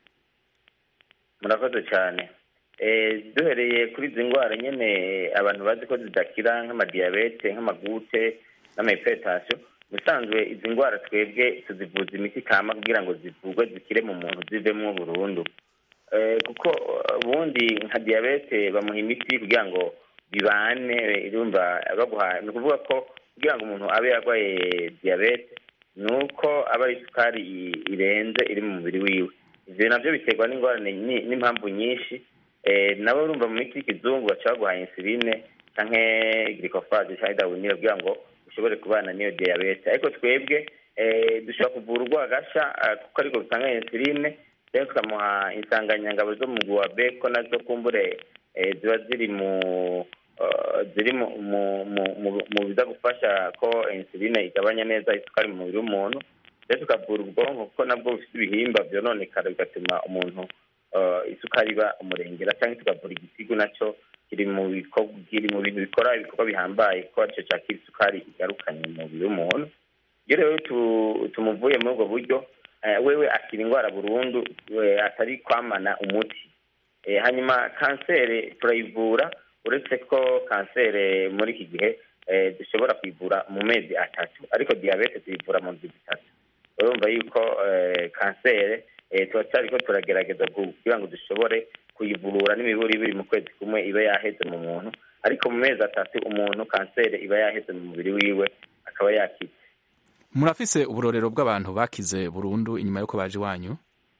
murakoze cyane Eh, duhereye kuri izi ndwara nyine abantu bazi ko zidakira nk'amadiyabete nk'amagute n'amahiperitasiyo ubusanzwe izi ndwara twebwe tuzivuza imiti kama kugira ngo zivurwe zikire mu muntu zivemo burundu Eh, kuko ubundi nka diyabete bamuha imiti kugira ngo bibane irumva baguha ni ukuvuga ko kugira ngo umuntu abe yarwaye diyabete ni uko aba ari isukari i- irenze iri mu mubiri wiwe ivyo navyo biterwa n'ingorane nyi- n'impamvu nyinshi eh, nabo urumva mu miti y'ikizungu baca baguha insuline canke glycophage canke dawunire kugira ngo ushobore kubana n'iyo diyabete ariko twebwe eh, dushobora kuvura urwagasha ah, kuko ariko rutanga insuline rero tukamuha insanganyangabo zo mu mugwi wa b ko nazo kumbure eh, ziba ziri mu eh, ziri mu mu- mu- mu- mu biza gufasha ko insuline igabanya neza isukari mu mubiri w'umuntu rero tukavura ubwonko kuko nabwo bufite ibihimba byononekara bigatuma umuntu eh, isukari iba umurengera cyangwa tukavura igisigo nacyo kiri mu bikorwa kiri mu bintu bikora ibikorwa bihambaye kuko aricyo cyakira isukari igarukanye mu mubiri w'umuntu iyo rero tu- tumuvuye muri ubwo buryo eh, wewe akira indwara burundu we atari kwamana umuti Eh, hanyuma kanseri turayivura uretse ko kanseri muri iki gihe eh, dushobora kuyivura mu mezi atatu ariko diyabete tuyivura mu nzu zitatu urumva yuko eh, kanseri eh, turacyariko turagerageza kugira ngo dushobore kuyivurura n'imiburi ibiri mu kwezi kumwe iba yaheze mu muntu ariko mu mezi atatu umuntu kanseri iba yaheze mu mubiri wiwe akaba yakize murafise uburorero bw'abantu bakize burundu inyuma y'uko baje iwanyu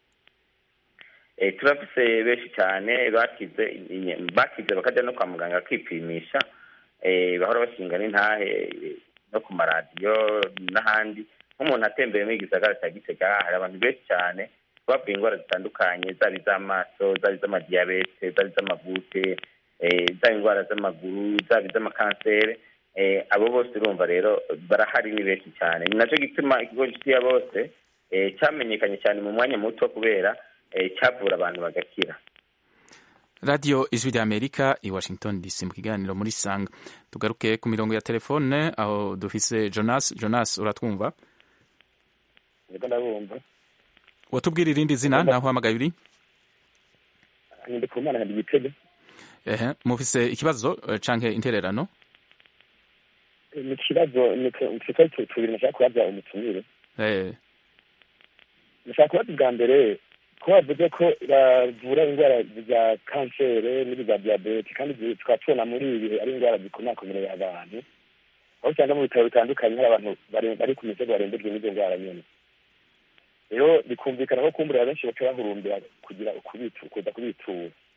Eh, turafise benshi cyane bakize inye- bakize bakajya no kwa muganga kwipimisha eh, bahora bashinga n'intahe eh, no ku maradiyo n'ahandi nk'umuntu atembeye muri gisagara cya gitega hari abantu benshi cyane bavuye indwara zitandukanye zaba iz'amaso zaba iz'amadiyabete zaba iz'amagute eh, zaba indwara z'amaguru zaba iz'amakanseri eh, abo bose urumva rero barahari ni benshi cyane ni nacyo gituma ikigo nshuti ya bose eh, cyamenyekanye cyane mu mwanya muto kubera eh, cyavura abantu bagakira radiyo ijwi rya amerika i washington dc mu kiganiro muri sanga tugaruke ku mirongo ya telefone aho dufise jonas jonas uratwumva niko ndabumva watubwira irindi zina naho uhamagaye uri ndi ku mana nkadi igitego ehe mufise ikibazo eh, canke intererano ni ikibazo ni ikibazo tubiri nashaka kubaza umutumire eh nashaka kubaza ubwa mbere ko bavuze ko bavura indwara za kanseri n'iza diyabete kandi zi- tukaba tubona muri ibi bihe ari indwara zikomakomereye abantu aho usanga mu bitaro bitandukanye hari abantu bari- bari ku misego barembejwe n'izo ndwara nyine rero bikumvikana ko kumbura benshi baca bahurumbira kugira ukubitu kuza kubitura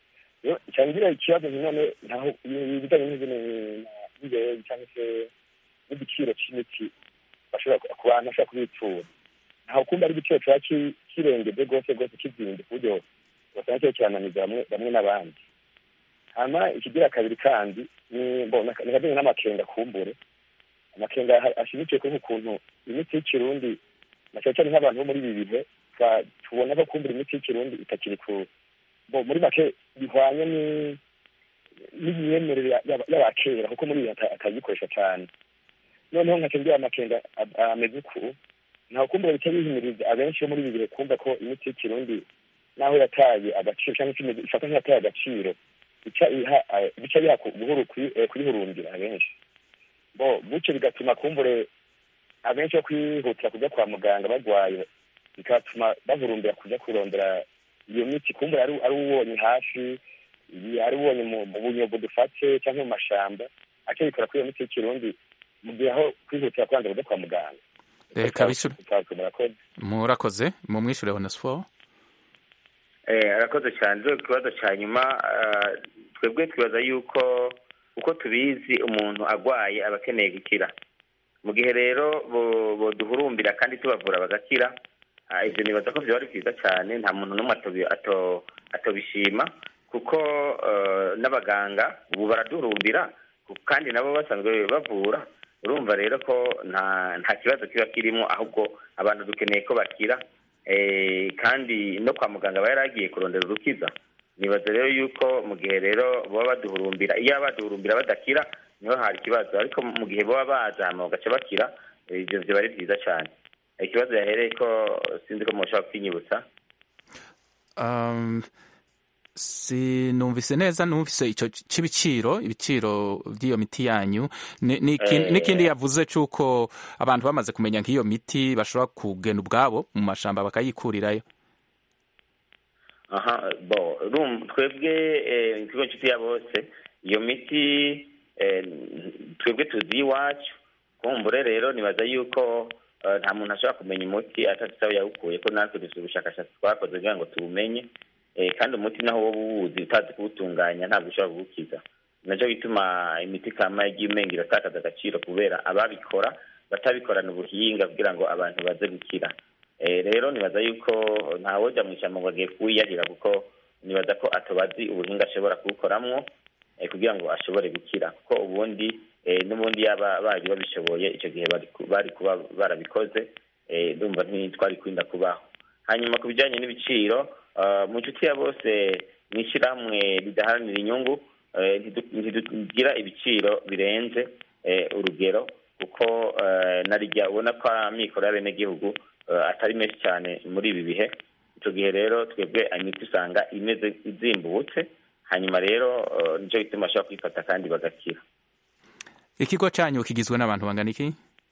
cyangira ikibazo none ntaho ibijyanye n'ingewe cyangwa se n'igiciro cy'imiti bashobora ku bantu bashobora kubitura ntaho kumva ari igiciro kiba kirengeje rwose rwose kizinze ku buryo basanga kiba kirananiza bamwe n'abandi hanyuma ikigira kabiri kandi ni nikajyanye n'amakenga kumbure amakenga ashimikiye kuri ukuntu imiti y'ikirundi na cyane cyane nk'abantu bo muri ibi bihe tubona ko kumbura imiti y'ikirundi itakiri ku muri make bihwanye n'imyemerere y'abakera kuko muri ibi atagikoresha cyane noneho nka ngira amakenga ameze uku ntaho kumbura bica bihimiriza abenshi bo muri ibi bihe kumva ko imiti y'ikirundi naho yataye agaciro cyangwa se ifata nk'iyataye agaciro bica biha buhuru kuyihurumbira abenshi bo gutyo bigatuma kumbure abenshi bo kwihutira kujya kwa muganga barwaye bigatuma bahurumbira kujya kurondera iyo miti kumbure ari uwubonye hafi ari uwubonye mu bunyogo dufate cyangwa mu mashamba aca bikora kuri iyo miti y'ikirundi mu gihe aho kwihutira kubanza kujya kwa muganga reka bishure murakoze mu mwishure onesfo arakoze cyane rero ikibazo cya nyuma twebwe twibaza yuko uko tubizi umuntu arwaye aba akeneye gukira mu gihe rero duhurumbira kandi tubavura bagakira ibyo nibaza ko byaba ari byiza cyane nta muntu n'umwe atobishima kuko n'abaganga ubu baraduhurumbira kandi nabo basanzwe bavura urumva rero ko nta kibazo kiba kirimo ahubwo abantu dukeneye ko bakira kandi no kwa muganga aba yaragiye kurondera urukiza nibaza rero yuko mu gihe rero baba baduhurumbira iyo baduhurumbira badakira niho hari ikibazo ariko mu gihe baba baza hama bagaca bakira ibyo biba ari byiza cyane ikibazo yahereye ko sinzi ko mushobora kwinyibutsa sinumvise neza numvise icyo cy'ibiciro ibiciro by'iyo miti yanyu n'ikindi yavuze cy'uko abantu bamaze kumenya nk'iyo miti bashobora kugena ubwabo mu mashamba bakayikurirayo aha bo twebwe ikigo nshuti ya bose iyo miti twebwe tuzi iwacu kumbure rero nibaza yuko nta muntu ashobora kumenya umuti atatse yawukuye ko natwe dufite ubushakashatsi twakoze kugira ngo tuwumenye kandi umuti naho wowe uwuzi utazi kuwutunganya ntabwo ushobora kuwukiza nacyo bituma imiti kama yagiye umenga iratakaza agaciro kubera ababikora batabikorana ubuhinga kugira ngo abantu baze gukira rero nibaza yuko ntawojya mu ishyamba ngo agiye kuwiyahira kuko nibaza ko atobazi ubuhinga ashobora kuwukoramwo kugira ngo ashobore gukira kuko ubundi n'ubundi yaba bari babishoboye icyo gihe bari kuba barabikoze ndumva ntitwari kwinda kubaho hanyuma ku bijyanye n'ibiciro mu nshuti ya bose mu ishyirahamwe ridaharanira inyungu ntitugira ibiciro birenze urugero kuko narijya ubona ko amikoro y'abenegihugu atari menshi cyane muri ibi bihe icyo gihe rero twebwe imiti usanga imeze izimbutse hanyuma rero nicyo bituma bashobora kwifata kandi bagakira ikigo cyanyu kigizwe n'abantu bangana iki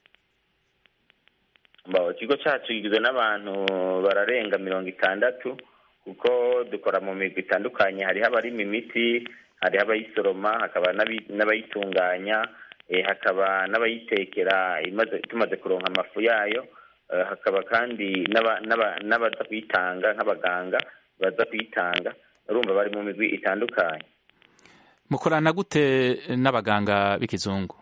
ikigo cyacu kigizwe n'abantu bararenga mirongo itandatu kuko dukora mu migwi itandukanye hariho abarima imiti hariho abayisoroma hakaba n'abayitunganya hakaba n'abayitekera tumaze kuronka amafu yayo hakaba kandi n'abaza kuyitanga nk'abaganga baza kuyitanga urumva bari mu migwi itandukanye mukorana gute n'abaganga b'ikizungu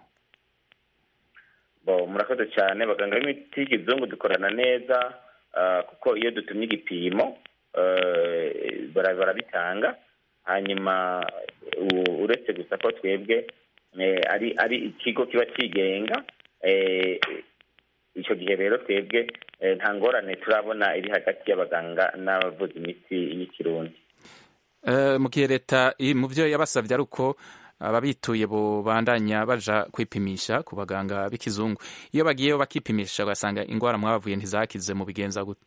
murakoze cyane abaganga b'imiti y'ikizungu dukorana neza kuko iyo dutumye igipimo barabitanga hanyuma uretse gusa ko twebwe ari ari ikigo kiba cyigenga icyo gihe rero twebwe nta ngorane turabona iri hagati y'abaganga n'abavuza imiti y'ikirundi mu gihe leta mu byo yabasabye ari uko ababituye bandanya baja kwipimisha ku baganga b'ikizungu iyo bagiyeyo bakipimisha ugasanga indwara mwabavuye ntizakize mu bigenza gute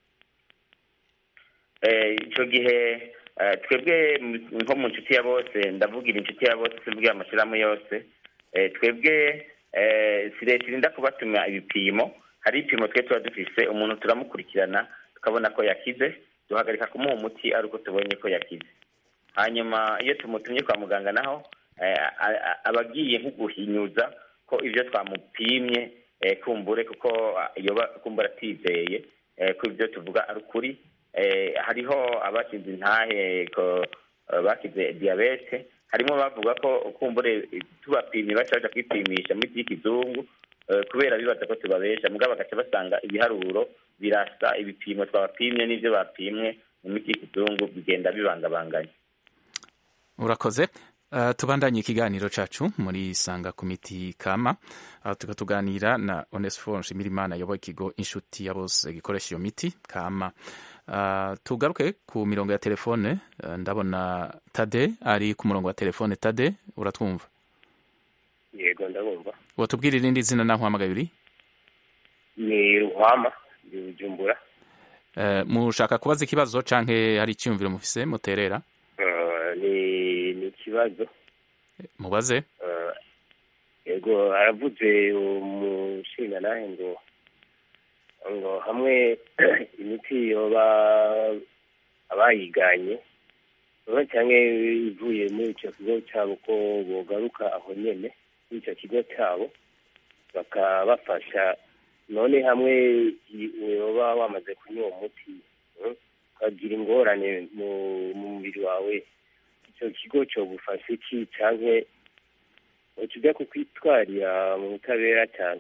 icyo gihe twebwe nko mu nshuti ya bose ndavugira inshuti ya bose simvugira amashyirahamwe yose twebwe si leta irinda kubatuma ibipimo hari ibipimo twe tuba dufise umuntu turamukurikirana tukabona ko yakize duhagarika kumuha umuti ari uko tubonye ko yakize hanyuma iyo tumutumye kwa muganga naho aba agiye nko guhinyuza ko ibyo twamupimye kumbure kuko iyo kumbura atizeye ko ibyo tuvuga ari ukuri hariho abashinze intahe eh, bakize diyabete harimo bavuga ko kumbure eh, tubapimye baca baja kwipimisha mu miti y'ikizungu eh, kubera bibaza ko tubabesha mugabo bagaca basanga ibiharuro birasa ibipimo twabapimye n'ivyo bapimwe mu miti y'ikizungu bigenda bibangabanganye urakoze Uh, tubandanye ikiganiro cacu muri sanga ku miti kama aho tuka tuganira na onesiforo nshimirimana ayoboye ikigo inshuti ya bose gikoresha iyo miti kama uh, tugaruke ku mirongo ya telefone uh, ndabona tade ari ku murongo wa telefone tade uratwumva yego ndabumva watubwira irindi zina naho uhamagaye uri ni ruhama ndi bujumbura uh, mushaka kubaza ikibazo canke hari icyumviro mufise muterera Eh, ni ni ikibazo mubaze Eh, yego aravuze umushinga nawe ngo ngo hamwe imiti yoba abayiganye oba cyangwa ivuye muri icyo kigo cyabo ko bogaruka aho nyene muri icyo kigo cyabo bakabafasha none hamwe i- yoba wamaze kunywa uwo muti mm, ukagira ingorane mu mu mubiri wawe icyo kigo cyogufasha iki canke ukijya kukwitwarira mu butabera cyane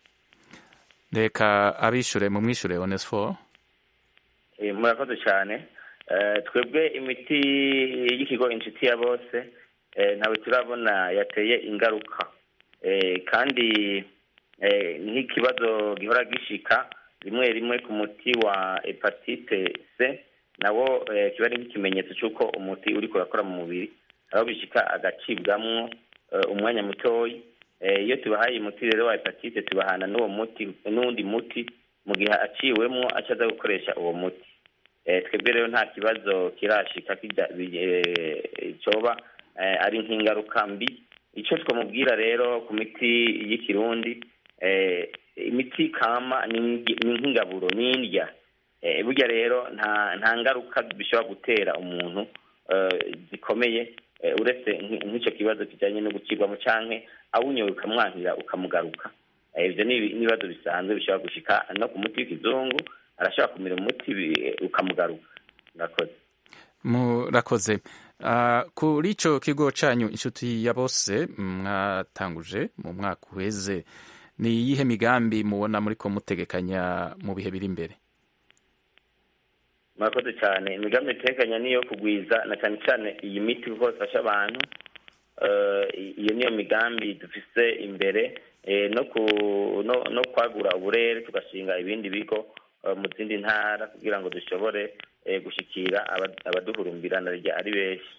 reka abishure mumwishure onesiforo Eh, murakoze cyane Eh, twebwe imiti y'ikigo inshuti ya bose eh, ntawe turabona yateye ingaruka Eh, kandi eh, nk'ikibazo gihora gishika rimwe rimwe ku muti wa hepatite c nawo eh, kiba ari nk'ikimenyetso cy'uko umuti uri kurakora mu mubiri aho bishika agacibwamwo eh, umwanya mutoyi Eh, iyo tubahaye umuti rero wa hepatite tubahana n'uwo muti n'uwundi muti mu gihe aciwemwo acaza gukoresha uwo muti Eh, twebwe rero nta kibazo kirashika kija- bi- eh, coba eh, ari nk'ingaruka mbi ico twamubwira rero ku miti y'ikirundi eh, imiti kama ni ngi- ni nk'ingaburo ni indya Eh, burya rero nta nta ngaruka bishobora gutera umuntu eh, zikomeye eh, uretse nk- nk'ico kibazo kijanye no gucibwamo canke awunyoye ukamwankira ukamugaruka Eh, ivyo ni ibi- n'ibibazo bisanzwe bishobora gushika no ku muti w'ikizungu arashobora kumira umuti bi- ukamugaruka murakoze murakoze uh, kuri ico kigo canyu inshuti ya bose mwatanguje mu mwaka uheze ni iyihe migambi mubona muriko mutegekanya mu bihe biri imbere murakoze cyane imigambi itekanya niyo kugwiza na cyane cyane iyi miti kuko ifasha abantu Eh, iyo niyo migambi dufise imbere eh, no ku no, no kwagura uburere tugashinga ibindi bigo eh, mu zindi ntara kugira ngo dushobore eh, gushikira aba- abaduhurumbirana rya ari benshi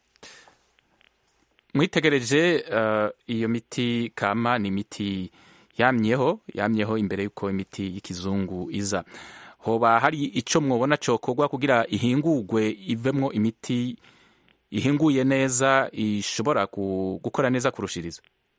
mwitegereje uh, iyo miti kama ni imiti yamyeho yamyeho imbere y'uko imiti y'ikizungu iza hoba hari ico mwobona cokorwa kugira ihingurwe ivemwo imiti ihinguye neza ishobora gu- gukora neza kurushiriza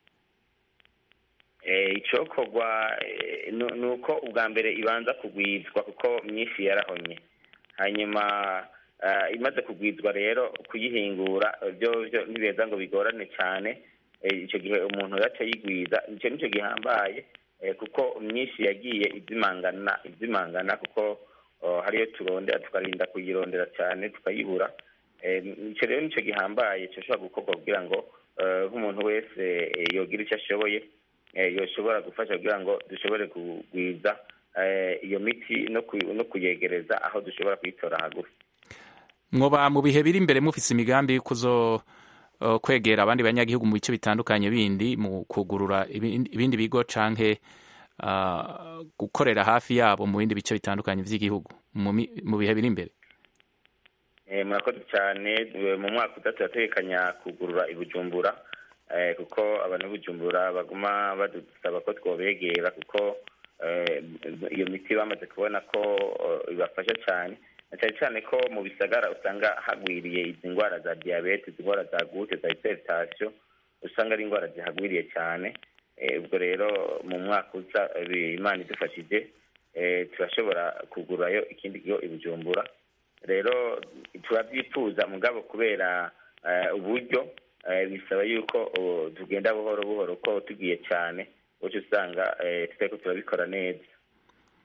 Eh, icokorwa eh, nu- ni uko ubwa mbere ibanza kugwizwa kuko myinshi yarahonye hanyuma ah, imaze kugwizwa rero kuyihingura eh, byo byo ntibeza ngo bigorane cyane Eh, ico gihe umuntu yaca yigwiza ico nico gihambaye eh, kuko myinshi yagiye izimangana izimangana kuko oh, hariyo turondera tukarinda kuyirondera cyane tukayibura Eh, ico rero nico gihambaye coshobora gukorwa kugira ngo eh, nk'umuntu wese eh, yogira icyo ashoboye eh, yoshobora gufasha kugira ngo dushobore kugwiza eh, iyo miti no ku- no kuyegereza aho dushobora kuyitora hagufi mwoba mu bihe biri imbere mufise imigambi yo kuzo uh, kwegera abandi banyagihugu mu bice bitandukanye bindi mu kugurura ibindi ibindi bigo canke uh, gukorera hafi yabo mu bindi bice bitandukanye vy'igihugu mu mi- mu bihe biri imbere Eh, murakoze cyane eh, mu mwaka utatu turategekanya kugurura i bujumbura eh, kuko abantu b'i bujumbura baguma badusaba ko twobegera kuko eh, iyo miti bamaze kubona ko eh, ibafasha cyane na cyane cyane ko mu bisagara usanga hagwiriye izi ndwara za diyabete izi ndwara za gute za hypertension usanga ari indwara zihagwiriye cyane Eh, ubwo rero mu mwaka uza eh, imana idufashije eh, turashobora kugurayo ikindi kigo i bujumbura rero turabyifuza mugabo kubera eh, uburyo eh, bisaba yuko oh, tugenda buhoro buhoro ko tugiye cyane uca usanga eh, tutariko turabikora neza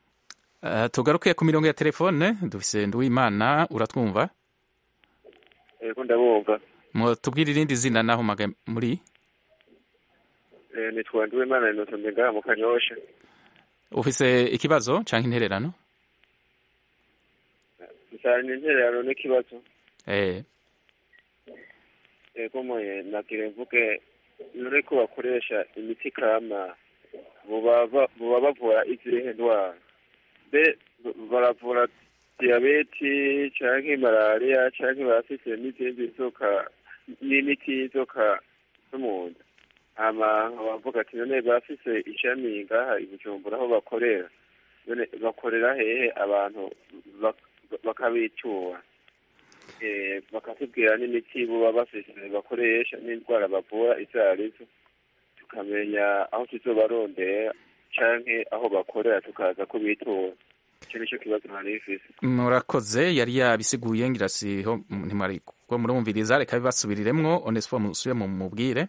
uh, tugaruke ku mirongo ya telefone dufise nduwimana uratwumva yego ndabumva tubwire irindi zina naho maga muri Eh, nitwa ndiwimana inotombe ngaha mu kanyosha ufise ikibazo canke intererano nsana intererano n'ikibazo eh yego moye nagire mvuge none ko bakoresha imiti kama boba ba- boba bavura izihe ndwara mbe baravura diyabeti canke malariya canke barafise n'izindi nzoka n'imiti y'inzoka zo mu nda hama bavuga ati none barafise ishami ngaha i bujumbura aho bakorera none bakorera hehe abantu bak- bakabitura eh, bakatubwira n'imiti boba bafise bakoresha n'indwara bavura izo arizo tukamenya aho tuzobarondera canke aho bakorera tukaza kubitura ico nico kibazo nari bifise murakoze yari yabisiguye ngira siho ntimwari ko murumviriza reka bibasubiriremwo onesifo musubire mu mubwire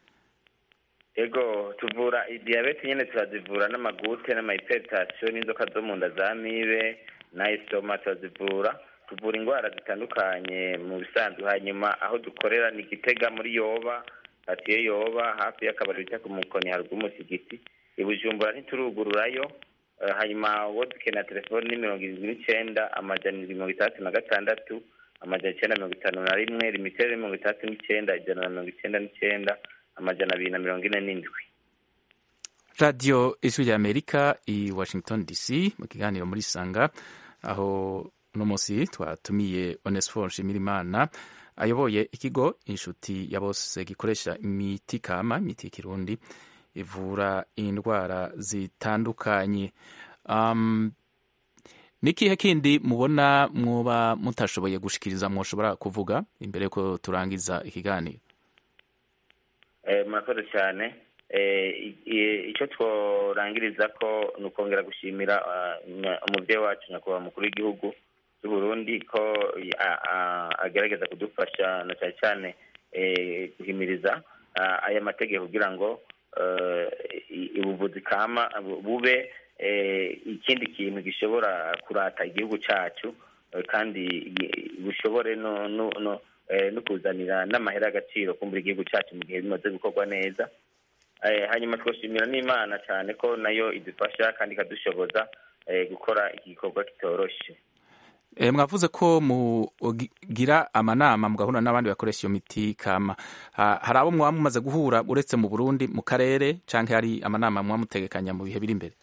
ego tuvura diyabete nyine turazivura n'amagute n'amahiperitasiyo n'inzoka zo mu nda za mibe n'ayisoma turazivura tuvura indwara zitandukanye mu bisanzwe hanyuma aho dukorera ni gitega muri yoba hatiye yoba hafi y'akabari bita ku mukoni haruguru y'umusigiti i bujumbura ntiturugururayo Eh, hanyuma uwo dukenera telefoni ni mirongo irindwi n'icenda amajana indwi mirongo itandatu na gatandatu amajana icenda mirongo itanu na rimwe limitere mirongo itandatu n'icenda ijana na mirongo icenda n'icenda amajana abiri na mirongo ine n'indwi radiyo ijwi rya amerika i washington dc mu kiganiro muri sanga aho uno munsi twatumiye onesifo nshimirimana ayoboye ikigo inshuti ya bose gikoresha imiti kama imiti y'ikirundi ivura indwara zitandukanye um, nikihe kindi mubona mwoba mutashoboye gushikiriza mwoshobora kuvuga imbere yuko turangiza ikiganiro Eh, murakoze cyane Eh, i- i- icyo tworangiriza ko ni ukongera gushimira ah, nya- umubyeyi wacu nyakubahwa mukuru w'igihugu cy'u Burundi ko a- a- agerageza kudufasha na cyane cyane eh, guhimiriza ah, aya mategeko kugira ngo eh, i- ubuvuzi kama bu- bube eh, ikindi kintu gishobora kurata igihugu cyacu eh, kandi i- bushobore no no no eh, no kuzanira n'amahera y'agaciro kumbura igihugu cyacu mu gihe bimaze gukorwa neza Eh, hanyuma twashimira n'imana cyane ko nayo idufasha kandi ikadushoboza eh, gukora iki gikorwa kitoroshe E, mwavuze ko mugira amanama mugahura n'abandi bakoresha iyo miti kama ha, hari abo mwaba mumaze guhura uretse mu Burundi mu karere canke hari amanama mwaba mutegekanya mu bihe biri imbere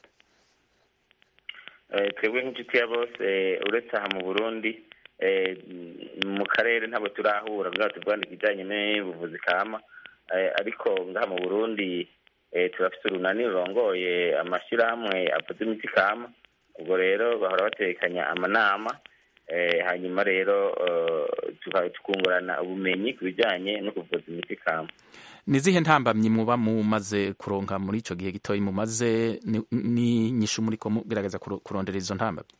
Eh, twebwe nk'inshuti ya bose eh, uretse aha mu burundi eh, mu karere ntabwo turahura kugira ngo tuvugane ikijyanye n'ubuvuzi kama Eh, ariko ngaha mu burundi eh, turafite urunani rurongoye amashyirahamwe avuza imiti kama ubwo rero bahora batekanya amanama eh, hanyuma rero eh, tuka- tukungurana ubumenyi ku bijyanye no kuvuza imiti kama ni zihe ntambamyi muba mumaze kuronka muri ico gihe gitoyi mumaze ni- ni nyishu muriko mugerageza kuro- kurondera izo ntambamyi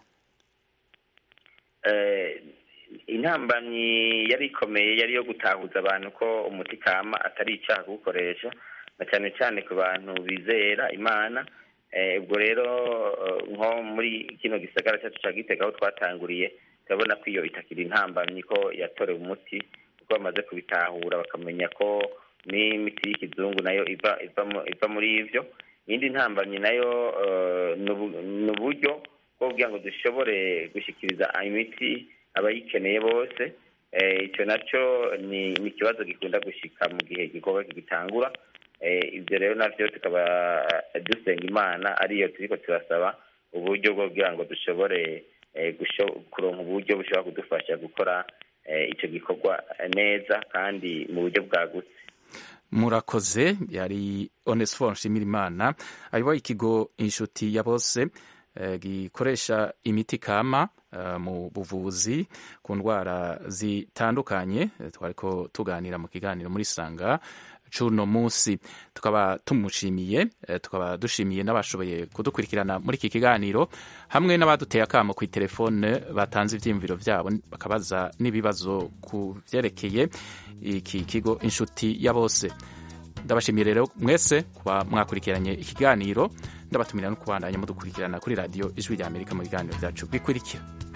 eh, intambamyi yari ikomeye yari iyo gutahuza abantu ko umuti kama atari icyaha kuwukoresha na cyane cyane ku bantu bizera imana eh, ubwo rero eh, nko muri kino gisagara cyacu cya gitega aho twatanguriye turabona ko iyo itakiri intambamyi ko yatorewe umuti kuko bamaze kubitahura bakamenya ko n'imiti y'ikizungu nayo iva iva mu- iva muri ivyo iyindi ntambamyi nayo eh, ni ubu- ni uburyo bwo kugira ngo dushobore gushyikiriza imiti abayikeneye bose Eh, icyo nacyo ni ni ikibazo gikunda gushika mu gihe igikorwa kigitangura Eh, ibyo rero navyo tukaba eh, dusenga imana ariyo turiko turasaba uburyo bwo kugira ngo dushobore eh, gusho- kuronka uburyo bushobora kudufasha gukora eh, ico gikorwa neza kandi mu buryo bwagutse murakoze yari onesifo nshimirimana ayoboye ikigo inshuti ya bose eh, gikoresha imiti kama eh, mu buvuzi ku ndwara zitandukanye Eh, twariko tuganira mu kiganiro muri sanga cuno munsi tukaba tumushimiye eh, tukaba dushimiye n'abashoboye kudukurikirana muri iki kiganiro hamwe n'abaduteye akamo ku telefone batanze ivyiyumviro vyabo bakabaza n'ibibazo ku vyerekeye iki kigo inshuti ya bose ndabashimiye rero mwese kuba mwakurikiranye ikiganiro ndabatumira no kubandanya mudukurikirana kuri radiyo ijwi rya amerika mu biganiro byacu bikurikira